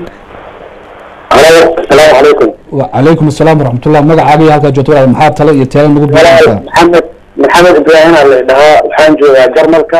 Halo, asalaamu calaykum. wacalaykum asalaam waraxmatullah magacaaga iyo halkaa joogto walaal maxaa tale iyo teela nagu Walaal bilaabtaan Maxamed Maxamed Ibrahim aa la dhahaa waxaan joogaa Jarmalka.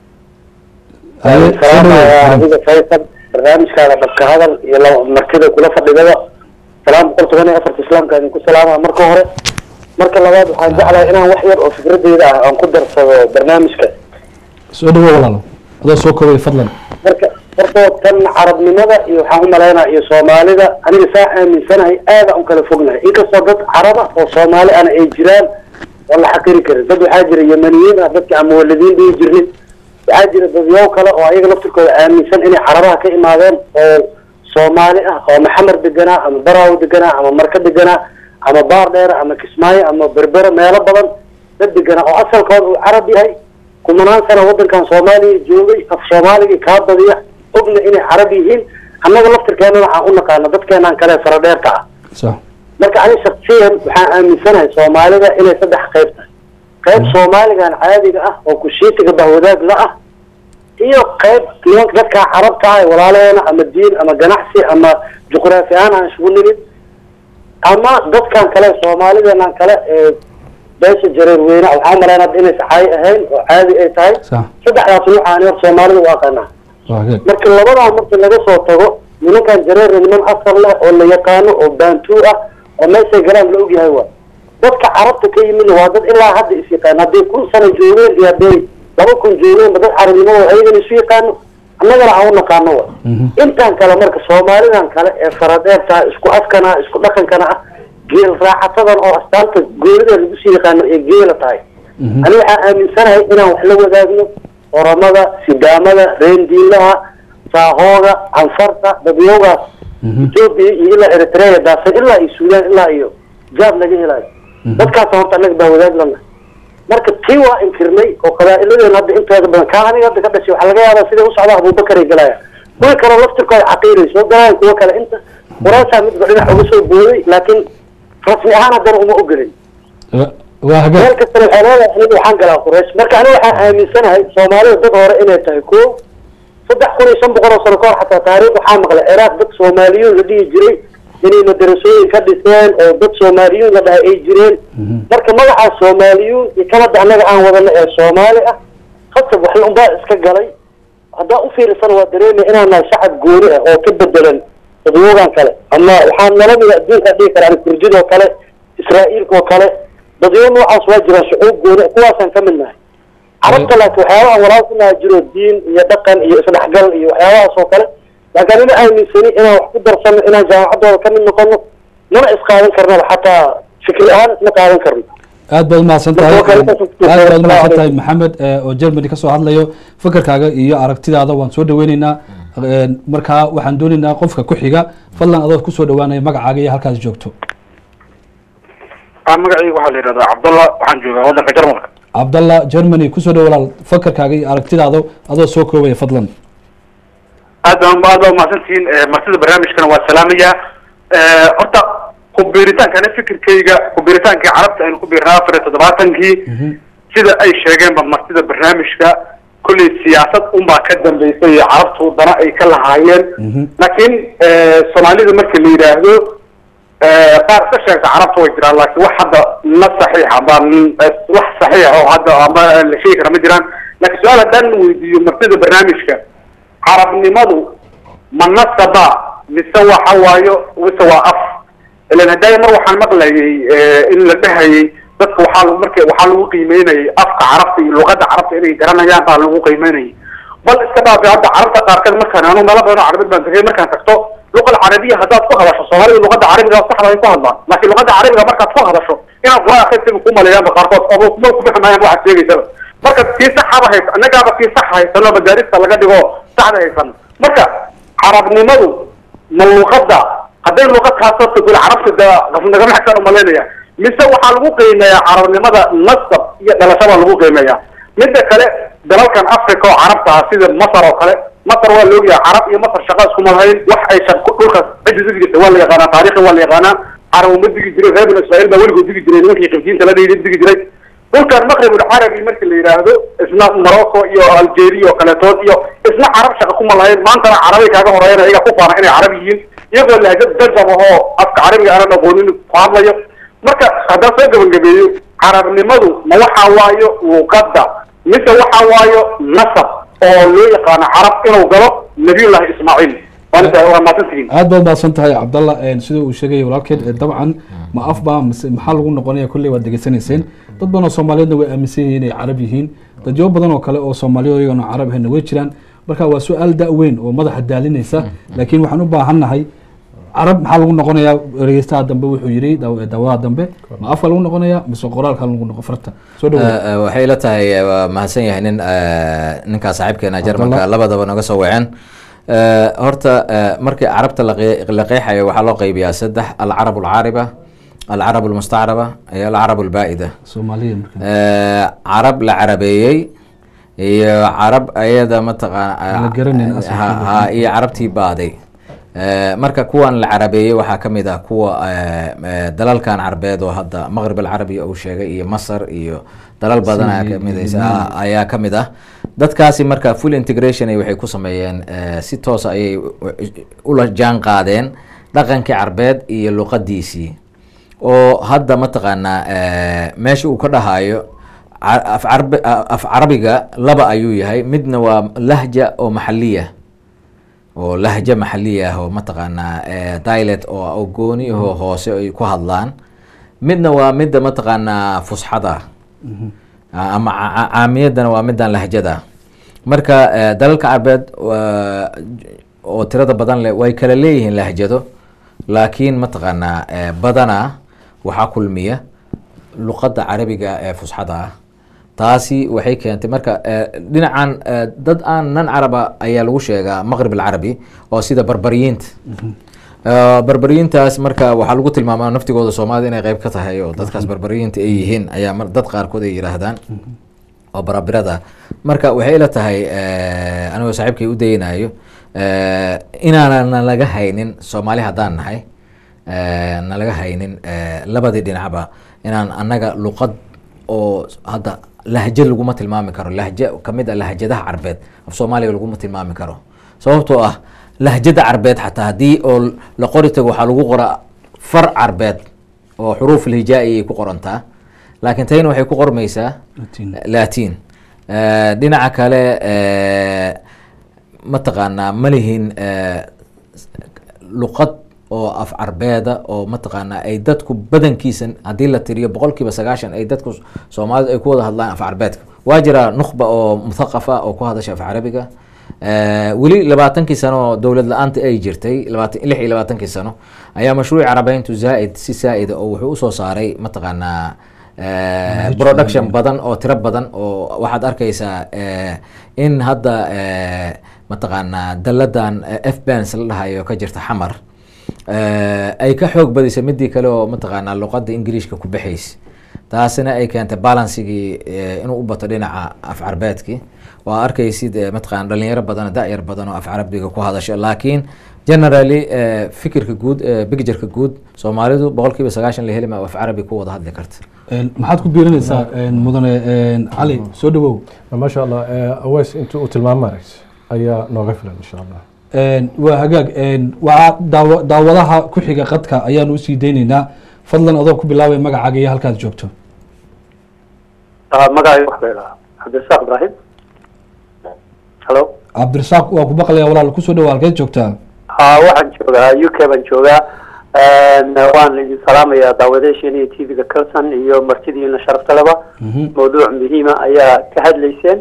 Haye, soo Salaamayaa dhawow adiga Faysal barnaamijkaada dhabka hadal iyo laba martida kula fadhidaba. Salaam boqol toban iyo afarta islaamka idinku salaama marka hore. Marka labaad waxaan jeclahay inaan wax yar oo fikradeyda ah aan ku darsado barnaamijka. soo dhawow walaalo adoo soo koobaya fadlan marka horta tan carabnimada iyo waxaan u malaynaa iyo soomaalida aniga saa aaminsanahay aada u kala fognahay inkastoo dad caraba oo soomaali ana ay jiraan oo la xaqiri karin dad waxaa jira yemaniyiin ah dadka aan muwaladiin dhihi jirnin waxaa jira dadyaw kale oo ayaga laftirkooda aaminsan inay carabaha ka imaadeen oo soomaali ah oo maxamar deganaa ama baraawo deganaa ama marka deganaa ama baar dheer ama kismaayo ama berbera meelo badan dad deganaa oo asalkooda uu carab yahay kumanaan sana wadankan soomaaliya joogay af soomaaligii kaa badiya ogna inay carab yihiin annaga laftirkeenana waxaan u naqaana dadkeenaan kale faradheerka ah sax marka ani shaksiyan waxaan aaminsanahay soomaalida inay saddex qayb tahay qayb soomaaligan caadiga ah oo kushiitiga bahwadaag la ah iyo qayb nimanka dadkaa carabta ah ee walaalaheena ama diin ama ganacsi ama juqraafi ahaan aan isugu nimid ama dadkan kale soomaalideenan kale ee beesha jareer weyne waxaan umalaynaa hadda inay saxaayi ahayn oo caadi ay tahay sax saddexdaas nuucaani hor soomaalida u aqaanaa waa hagaag marka labadaa marka laga soo tago nimankan jareera niman asal leh oo la yaqaano oo baantuu ah oo meeshay galaan la ogyahay waa dadka carabta ka yimidna waa dad ilaa hadda is yaqaan hadday kun sano joogeen iyo hadday laba kun joogeenba dad carabnimadooda ayagana isu yaqaano annagana aan u naqaano wa Mhm. intaan kale marka soomaalidan kale ee faradheerta isku afkana isku dhaqankana ah geel raacatadan oo astaanta goonida lagu sii yaqaano ee geela tahay Mhm. ani waxaan aaminsanahay inaan wax la wadaagno oramada sidaamada reendiilaha saahooga canfarta dadyoogaas Mhm. etoobiya iyo ilaa eritrea daasan ilaa iyo suudaan ilaa iyo jaab laga helayo Mhm. dadkaasa horta annaga baa wadaag lana marka tii waa inkirnay oo qabaa'iladeena hadda intooda badan kaa aniga hadda ka dhashay waxaa laga yaabaa siday u socda abubakar ay galaya kuwa kale laftirkooda caqiiray soo galayaan kuwa kale inta waraasaa midba dhinac uga soo booday laakiin rasmi ahaan haddana uma ogolin Wa- waa hagaag meel kastana waxay leedahay aniga waxaan galaa quraysh marka aniga waxaan aaminsanahay soomaalida dad hore inay tahay ko saddex kun iyo shan boqol oo sano kahor xataa taariikh waxaa maqlay ciraaq dad soomaaliyuun la dhihi jiray inay madarasooyin ka dhiseen oo dad soomaaliyuun la dhahay ay jireen Mhm. marka magacaas soomaaliyuun iyo kan hadda annaga aan wadano ee soomaali ah khasab waxay unbaa iska galay haddaa u fiirsana waa dareemaya inaan nahay shacab gooni ah oo ka bedelan dadwoogan kale ama waxaan nala mida adduunka dhihi kara ani kurdidoo kale israa'iilka oo kale dadyo noocaas waa jiraan shucuub gooni kuwaasaan ka mid nahay carabta laakiin waxyaabaha walaal ku naha jiro diin iyo dhaqan iyo isdhexgal iyo waxyaabahaas oo kale laakiin anina aaminsani inaan wax ku darsano inaan jaamacaddooda ka mid noqono mana isqaadan karnaba xataa fikri ahaan isma qaadan karno aad baad umahadsan tahay Marka aad kale ka soo- baad umahadsan Assalaamu tahay maxamed eh, oo germany kasoo hadlayo fikirkaaga iyo aragtidaada waan soo dhaweyneynaa Eh, markaa waxaan dooneynaa qofka ku xiga fadlan adoo kusoo dhawaanaya magacaaga iyo halkaas joogto magacayga waxaa la yidhahdaa cabdallah waxaan joogaa waddanka jarmalka cabdallah germany kusoo dhawo walaal fikirkaaga iyo aragtidaada adoo soo koobaya fadlan aad baa aad baa umahadsantihiin Eh, martida barnaamijkana waa salaamaya Eh, horta kubiiritaanka ani fikirkayga kubiiritaankii carabta aynu ku biirnaa afar iyo toddobaatankii sida ay sheegeenba martida barnaamijka kolley siyaasad unbaa ka dambeysay iyo carabtu dana ay ka lahaayeen Mhm. laakiin eh, soomaalida marka la yidhaahdo eh, qaar iska sheegta carabta way jiraan laakiin wax hadda na saxiix amba n- eh, wax saxiix oo hadda amba la sheegi kara ma jiraan laakiin su-aal haddaan weydiiyo martida barnaamijka carabnimadu ma nasaba mise waxa waayo mise waa af ilan hadday mar waxaan maqlayay in la dhahayay dadka waxaa lagu marka waxaa lagu qiimeynayay afka carabta iyo luqadda carabta inay garanayaan baa lagu qiimeynayay bal iska dhaafi hadda carabta qaarkeed markaan anu meelo badan oo carabid baan tagay markaan tagto luqada carabiya haddaad ku hadasho soomaalida luqada carabiga saxda ay ku hadlaan laakiin luqada carabiga markaad ku hadasho inaad qur-aan akhristiba ku maleeyaanba qaarkood oo kuma ku fahmayaan waxaad sheegaysaba marka tii saxaba haysa annagaaba tii sax haysano madaarista laga dhigo saxda haysan marka carabnimadu ma luqadda hadday luqad kaasoo tagul carabta da nagama xigtaan umalaynaya mise waxaa lagu qiimeeyaa carabnimada nasab iyo dhalashada lagu qiimeeyaa midda kale dalalkan africa oo carabta ah sida masar oo kale masar waa la ogyahay carab iyo masar shaqa iskuma lahayn wax ay shaq dhulkaas cidda digi jirtay waa la yaqaanaa taariikhi waa la yaqaanaa carab uma digi jiray reer binu israa'iil baa weligood digi jiray nimankii qibdiinta la dhihi digi jiray dhulkan maqrib ulcarabi markii la yidhaahdo isna morocco iyo algeria oo kaletood iyo isna carab shaqa kuma lahayn maantana carabay kaaga horeeyaan ayaga ku faana inay carab yihiin iyagoo lahjad darjam ahoo afka carabiga aanan aqoonin ku hadlayo marka haddaan soo gabagabeeyo carabnimadu ma waxa waayo luqadda mise waxa waayo nasab oo loo yaqaano carab inuu galo nabiyullahi ismaaciil waa maasantihiin aad baad mahadsan tahay cabdalla sida uu sheegaya walaalkeed dabcan ma af baa mise maxaa lagu noqonaya kolley waad degeysanayseen dad badan oo soomaaliyeedna way aaminsan yihiin inay carab yihiin dadyo badan oo kale oo soomaaliya iyagana carab ahayna way jiraan marka waa su-aal da-weyn oo madaxa daalinaysa laakiin waxaan u baahannahay carab maxaa lagu noqonayaa dhegeystaha dambe wuxuu yidhi daawadaha dambe ma afka lagu noqonaya mise qoraalka lagu noqo farta soo dhawo waxay la tahay waa mahadsan yahay nin ninkaa saaxiibkeena jarmalka labadaba naga soo waceen horta markii carabta la qeexayo waxaa loo qeybiyaa saddex alcarab alcaariba alcarab almustacraba iyo alcarab albaa'ida soomaaliya marka carab la carabeeyey iyo carab ayada La garanaynin mataqaana asalkeeda. ha iyo carabtii baaday marka kuwan la carabeeyey waxaa ka mid ah kuwa dalalkan carbeed oo hadda maqrib alcarabi uu sheegay iyo masar iyo dalal badan ayaa Syria, kamid Lebanon. ayaa ka mid ah dadkaasi marka full integration ay waxay ku sameeyeen eh, si toos ayay u- ula jaan qaadeen dhaqankii carbeed iyo luqadiisii oo hadda mataqaanaa eh, meesha uu ka dhahayo ca- af carbi- af carabiga laba ayuu yahay midna waa lahja oo maxaliya oo lahja maxaliya ah oo mataqaanaa eh, dialect oo oo gooni ahoo hoose ay ku hadlaan midna waa midda mataqaanaa fusxada ah ama ca- ca- caamiyadana waa middan lahjada marka eh, dalalka carbeed waa- oo tirada badan leh way kala leeyihiin lahjado laakiin mataqaanaa eh, badanaa waxaa kulmiya luqadda carabiga ee fusxada ah taasi waxay keentay marka eh, dhinacan eh, dad aan nan caraba ayaa lagu sheegaa maqrib alcarabi oo sida barbariyiinta Eh, barbariyiintaas marka waxaa lagu tilmaamaa naftigooda soomaalida inay qeyb ka tahay oo dadkaas barbariyiinta ay yihiin ayaa mar- dad qaarkood ay yidhaahdaan oo barabirada marka waxay ila tahay eh, anigoo saaxiibkay u daynayo eh, inaanan nalaga haynin soomaali haddaan nahay eh, nalaga haynin eh, labadii dhinacba inaan annaga luqad oo hadda lahjo laguma tilmaami karo lahjo kamid a lahjadaha carbeed af soomaaliga laguma tilmaami karo sababtoo ah lahjada carbeed xataa haddii oo la qori tago waxaa lagu qoraa far carbeed oo xuruuf alhijaa'i ay ku qorantaa laakiin tayna waxay ku qormaysaa Latin. latin Eh, dhinaca kale eh, mataqaanaa ma lihin eh, luqad oo af carbeeda oo mataqaanaa ay dadku badankiisa haddii la tiriyo boqolkiiba sagaashan ay dadku soomaalidu ay ku wada hadlaan af carbeedka waa jira nukhba oo muthaqafa oo ku hadasha af carabiga Eh, weli labaatankii sano oo dowlad la-aanta ay jirtay labaatan lix iyo labaatankii sano ayaa mashruuc carabeyntu zaaid si zaa-ida oo wuxuu usoo saaray mataqaanaa eh, production badan oo tiro badan oo waxaad arkaysaa eh, in hadda eh, mataqaanaa daladan f bans la dhahayo ka jirta xamar eh, ay ka xoog badisay midii kale oo mataqaanaa luqada ingiriishka ku baxaysa taasina ay keentay balansigii eh, inuu u bato dhinaca af carbeedkii waa arkaysid eh, mataqaana dhalinyaro badan da-yar badan oo af carabiga ku hadasho laakiin generally eh, fikirka guud eh, pictureka guud soomaalidu boqolkiiba sagaashan la heli ma af carabi ku wada hadli karta maxaad ku biirinaysaa mudane cali soo dhawow ما شاء الله آه، أويس أنتوا تلمام ماركس أيا نوغفل إن شاء الله waa hagaag waxaa daawa daawadaha ku xiga qadka ayaan usii daynaynaa fadlan adoo ku bilaabay magacaaga iyo halkaad joogto magacay wax bay dhahaa cabdirasaaq ibraahim halo cabdirasaaq waa ku baqlaya walaal kusoo dhawa halkeed joogtaa ha haa waxaan joogaa u k baan joogaa waan idin salaamayaa daawadeesheena iyo t v-ga calson iyo martidiina sharafta leba mawduuc muhiima ayaa ka hadlayseen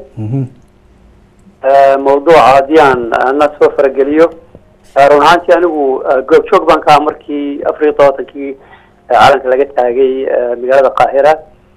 mawduuca haddii aan na soo farageliyo run ahaantii anigu goobjoog baan ka aha markii afar iyo todobaatankii calanka laga taagay magaalada qaahira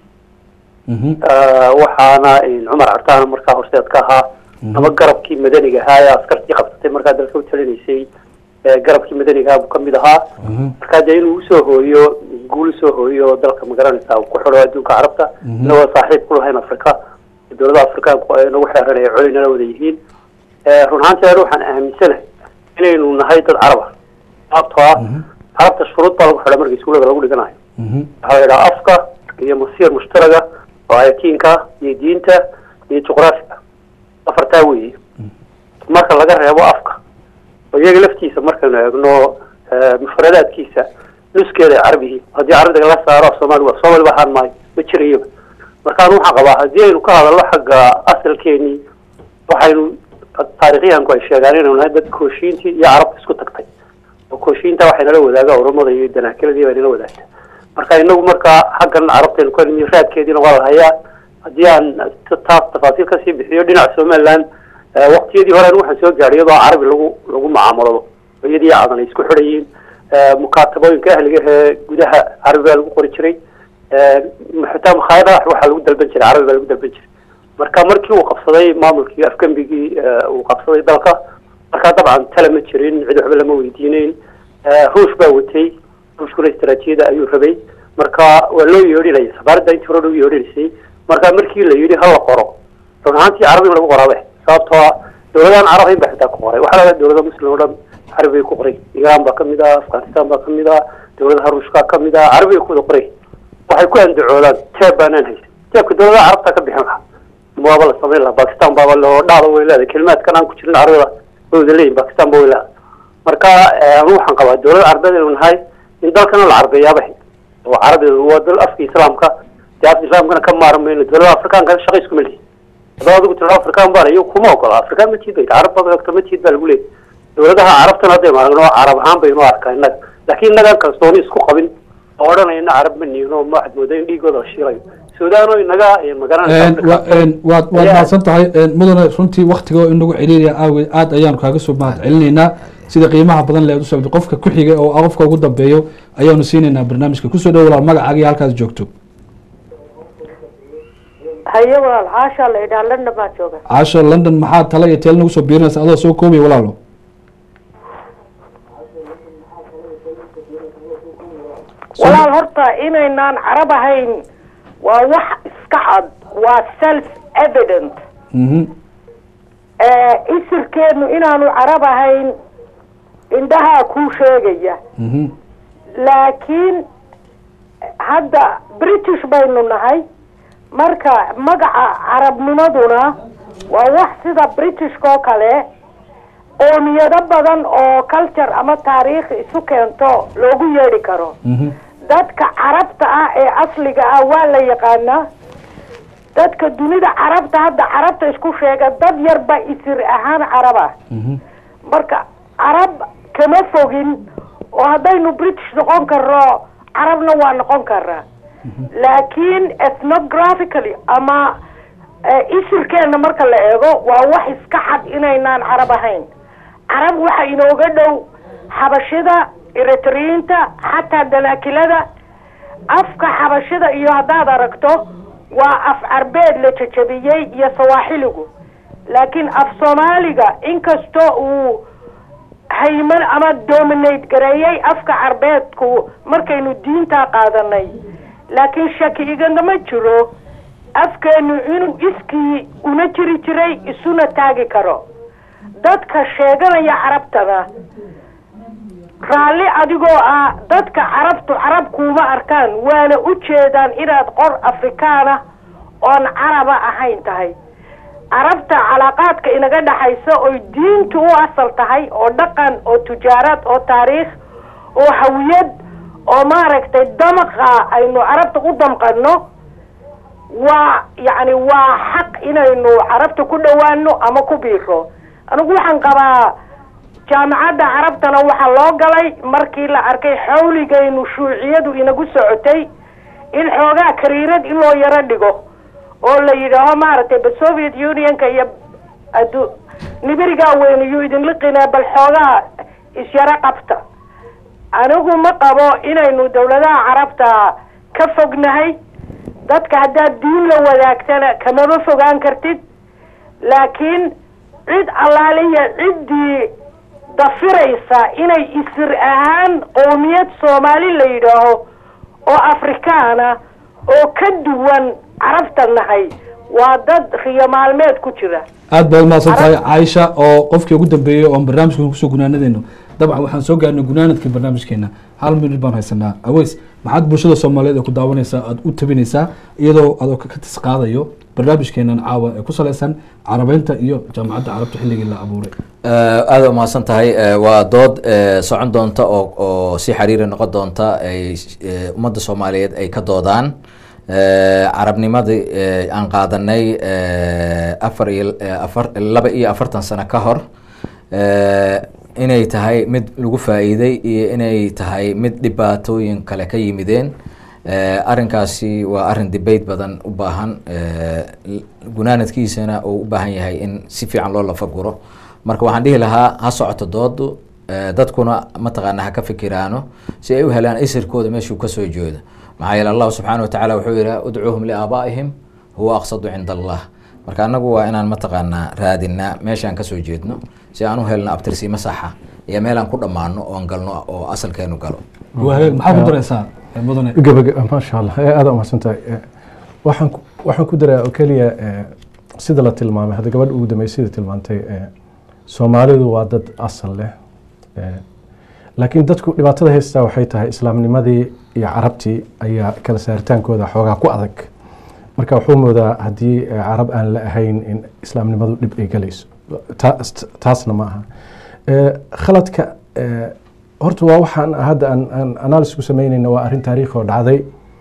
waxaana cumar cartaana markaa horseed ka ahaa ama garabkii madaniga ahaa ee askartii qabsatay markaa dalka u talinaysay garabkii madaniga ahaa buu kamid ahaa markaa dee inuu usoo hooyo guul usoo hooyo dalka magaranaysa ku xidho adduunka carabta inagoo saaxiib ku lahayn afrika dowladaha afrikaanku ay nagu xeeranaya colinala wada yihiin run ahaantii an waxaan aaminsanahay inaynu nahay dad caraba sababtoo ah carabta shuruud baa lagu xidha marka iskuulada lagu dhiganayo waxaa la yidhaha afka iyo masiir mushtaraga oo ayatiinka iyo diinta iyo juqraafiga afartaa weeye marka laga reebo afka oo iyaga laftiisa markaynu eegno mufradaadkiisa nuskeeda carabihi haddii carabiga la saaro soomaali waa soomaali waxaan maayo ma jirayaba markaan waxaan qabaa haddii aynu ka hadalno xagga asalkeenii waxaynu taarikhyahanku ay sheegaan inaynu nahay dad kooshiintii iyo carabta isku tagtay oo kooshiinta waxay nala wadaaga oromada iyo danaakiladii bay nala wadaagta marka inagu markaa xaggan carabtaynu ka nimi raadkeediina waa la hayaa haddii aan taas tafaasiil kasii bixiyo dhinaca somaliland waqtiyadii horen waxaan soo gaadhay iyadoo carabi lagu lagu mucaamalado iyadii cadan ay isku xidhayiin mukaatabooyinka ahliga ee gudaha carabi baa lagu qori jiray xitaa makhaayadaha waxaa lagu dalban jiray carabi baa lagu dalban jiray marka markii uu qabsaday maamulkii afgembigii uu qabsaday dalka markaa dabcan tala ma jirin cid waxba lama weydiineyn ruush baa watay ruushkuna istaraatiijiyada ayuu rabay marka waa loo yeedhinaya safaaradda intii hore loo yeedhinaysay marka markii la yidhi hala qoro run ahaantii carabi in lagu qoraabe sababtoo ah dowladahan carab hayn baa xitaa ku qoray waxaa laga dowlada muslim o dhan carabi bay ku qoray iiraan baa kamid ah afghanistan baa kamid ah dowladaha ruushka kamid ah carabi bay ku wada qoray waxay ku andacoodaan teeb baanaan haysan teebka dowladaha carabta ka bixin lahaa waaba la samayn lahaa bakistan baaba loo dhaada way leedahay kelimaadkan aan ku jirin carabida way wada leeyihin bakistan ba way leedahay marka anu waxaan qabaa dowlada carabeed inuu nahay in dalkana la carabeeyaaba oo carabiga waa dal afka islaamka dee afka islaamkana ka maarmayno dowladaha afrikaanka shaqa iskuma lihi haddaba adigu tiro afrikaan baan iyo kuma ogola afrikaan ma tiid bay carab baad ogto ma tiid baa lagu leeyahy dowladaha carabtana haddaynu aragno carab ahaan baynu arkaa innaga laakiin innagaan kalsooni isku qabin oo odhanayna carab ma nihin oo ma waxaad moodaa in dhiigooda la shiilayo suudaano inaga magaranaysa waad waad mahadsan tahay mudane runtii waktiga oo inagu celiilaya aageed aada ayaanu kaaga soo mahad celinaynaa sida qiimaha badan leed u socdo qofka ku xiga oo qofka ugu dambeeyo ayaanu siinaynaa barnaamijka kusoo dhow walaal magacaaga iyo halkaas joogto haye walaal caashaa la idhaha london baan jooga caasha london maxaa tala iyo teel nagu soo biirinaysa adoo soo koobaya walaalo walaal horta inaynaan carab ahayn waa wax iska cad waa self evident isirkeenu inaanu carab ahayn indhahaa kuu sheegaya laakiin hadda british baynu nahay marka magaca carabnimaduna waa wax sida britishka oo kale qoomiyado badan oo culture ama taariikh isu keento loogu yeedhi karo dadka carabta ah ee asliga ah waa la yaqaanaa dadka dunida carabta hadda carabta isku sheega dad yarba isir ahaan carab ah marka carab kama fogin oo haddaynu british noqon karno carabna waa noqon karaa laakiin ethnographically ama isirkeena marka la eego waa wax iska cad inaynaan carab ahayn carab waxa inooga dhow xabashida eritriyiinta xataa danaakilada afka xabashida iyo haddaad aragto waa af carbeed la jajabiyey iyo sawaaxiligu laakiin af soomaaliga inkastoo uu hayman ama dominate gareeyey afka carbeedku markaynu diintaa qaadanay laakiin shaki igagama jiro afkeenu inuu iskii una jiri jiray isuna taagi karo dadka sheeganaya carabtana raalli adigoo ah dadka carabtu carab kuuma arkaan waana u jeedaan inaad qor afrikaana oon caraba ahayn tahay carabta calaaqaadka inaga dhaxaysa oy diintu u asal tahay oo dhaqan oo tujaarad oo taariikh oo hawiyad oo maaragtay damaqa aynu carabta u damqano waa yacni waa xaq inaynu carabta ku dhowaano ama ku biiro anigu waxaan qabaa jaamacadda carabtana waxaa loo galay markii la arkay xawligaynu shuuciyadu inagu socotay in xoogaa kariirad in loo yaro dhigo oo la yidhaaho maaragtay ba soviet unionka iyo adu nibirigaa weyn iyuu idin liqinaa bal xoogaa isyaro qabta anigu ma qabo inaynu dawladaha carabta ka fognahay dadka haddaad diin la wadaagtana kamaba fogaan kartid laakiin cid allaaliya ciddii dafiraysa inay isir ahaan qowmiyad soomaali la yidhaaho oo afrikaana oo ka duwan carabta nahay waa dad riyo maalmeed ku jira aad baad umahadsan tahay caaisha oo qofkii ugu dambeeyey oon barnaamijkan kusoo gunaanadeyno dabcan waxaan soo gaarnay gunaanadkii barnaamijkeena hal minut baan haysanaa aweys maxaad bulshada soomaaliyeed ee ku daawanaysaa aada u tabinaysaa iyadoo adoo ka tis qaadayo barnaamijkeenan caawa ee ku salaysan carabeynta iyo jaamacadda carabta xilligii la abuuray aada umahadsan tahay Eh, waa dood eh, socon doonta oo oo si xiriiri noqon doonta ay eh, ummadda soomaaliyeed ay ka doodaan Eh, carabnimadii eh, aan qaadanay eh, afar iyo eh, afar laba iyo afartan sano ka hor Eh, inay tahay mid lagu faa'iiday iyo inay tahay mid dhibaatooyin kale ka yimideen Eh, arrinkaasi waa arrin debate badan u baahan eh, l- gunaanadkiisana uu u baahan yahay in si fiican loo lafaguro marka waxaan dhihi lahaa ha socoto doodu eh, dadkuna mataqaana ha ka fikiraano si ay u helaan isirkooda meeshuu kasoo jeedo maxaa yeele allahu subxaana wa tacaala wuxuu yihi udcuuhum liaabaa'ihim huwa aqsadu cinda allah marka anagu waa inaan mataqaanaa raadinaa meeshaan kasoo jeedno si aan u helno abtirsiimo saxa iyo meelaan ku dhammaano oon galno oo asalkeenu galo waa hagaag maxaa ku daraysaa eh, mudane gabag maasha allah ee aada umahadsan tahay Eh, waxaan ku- waxaan ku daraa oo keliya eh, sida la tilmaamay hadda gabadha ugu dambeysay sida tilmaantay eh, soomaalidu waa dad asal leh Eh, laakiin dadku dhibaatada haystaa waxay tahay islaamnimadii iyo carabtii ayaa kala saaritaankooda xoogaa ku adag marka wuxuu moodaa haddii eh, carab aan la ahayn in islaamnimadu dhib ay galayso Ta- taasna ma aha Eh, khaladka eh, horta waa waxaan hadda aan aan analysis ku samaynayna waa arrin taariikhi oo dhacday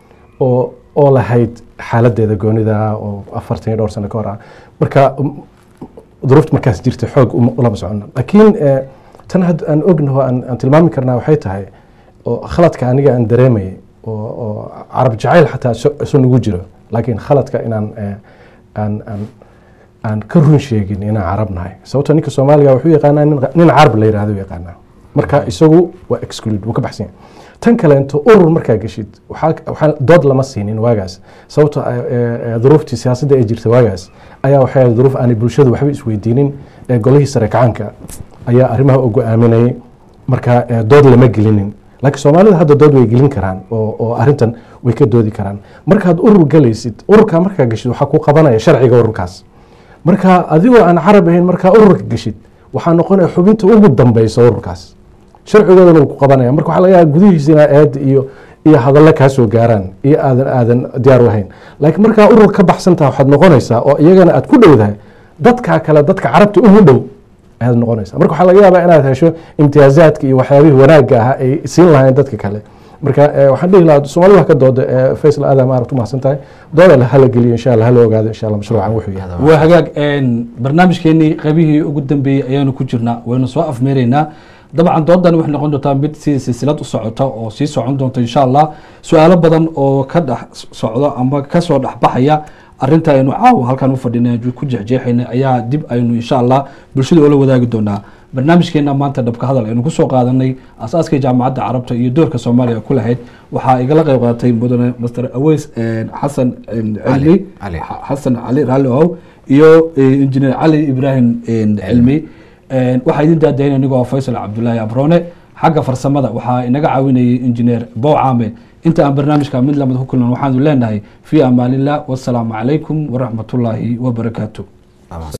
oo oo lahayd xaaladeeda goonida oo afartan iyo dhowr sano ka hor ah marka um, duruufta markaas jirta xoog uma- ulama socono laakiin eh, tan hadda aan ognaho aan aan tilmaami karnaa waxay tahay oo khaladka aniga aan dareemayay oo oo carab jacayl xataa isu- isu nagu jiro laakiin khaladka inaan eh, aan aan aan ka run sheegin inaan carab nahay sababto ninka soomaaliga wuxuu yaqaanaa nin nin carab la yihahdo yaqaanaa marka isagu waa exclude wuu ka baxsan yahay tan kaleento urur markaa geshid waxaa waxaa dood lama siinin waagaas sababto ah, eh, eh, duruuftii siyaasadda ee jirta waagaas ayaa waxay ahayd duruuf aanay bulshadu waxba isweydiinin ee golihii sare kacanka ayaa arrimaha u go-aaminayay marka eh, dood lama gelinin laakiin soomaalida hadda dood way gelin karaan oo oo arrintan way ka doodi karaan markaad urur galaysid ururkaa markaa geshid waxaa ku qabanaya sharciga ururkaas marka adigoo aan carab ahayn markaa ururka geshid waxaa noqonaya xubinta ugu dambeysa ururkaas sharcigoodana wuu ku qabanaya marka waxaa laga yaaba gudihiisa inaa eed iyo iyo hadallo kaa soo gaaraan iyo aadan aadan diyaar u ahayn laakiin markaa urur ka baxsantaha waxaad noqonaysaa oo iyagana aad ku dhowdahay dadkaa kale dadka carabta ugu dhow ayaad noqonaysaa marka waxaa laga yaabaa inaad hesho imtiyaazaadka iyo waxyaabihii wanaagga ahaa ay siin lahayn dadka kale marka eh, waxaan dhihi lahaa soomaalida wax ka dooda eh, faysal aadam aad u mahadsan tahay dooda hala geliyo insha allah hala ogaado insha allah mashruucan wuxuu yahay waa hagaag een, barnaamijkeenii qaybihii ugu dambeeyey ayaanu ku jirnaa waynu soo afmeeraynaa dabcan doodan waxay noqon doontaa mid si silsilad u socota oo sii socon doonta insha allah su-aalo badan oo ka dhex socdo ama kasoo dhexbaxaya arinta aynu caawa halkan u fadhina ku jeexjeexayna ayaa dib aynu insha allah bulshada oola wadaagi doonaa barnaamijkeena maanta dhabka hadal aynu kusoo qaadanay asaaskii jaamacadda carabta iyo doorka soomaaliya ku lahayd waxaa igala qayb qaadatay mudane master aweys een, xasan een, cilmi Cali. xasan cali raalli ow iyo eh, injineer cali ibraahim een, cilmi Een, waxaa idin daadayn anigoo faysal cabdulaahi abrone xagga farsamada waxaa inaga caawinayay injineer bowcame inta aan barnaamijka mid lamid ku kulman waxaanu leenahay fi amaanillah wasalaamu calaykum waraxmatullaahi wabarakaatu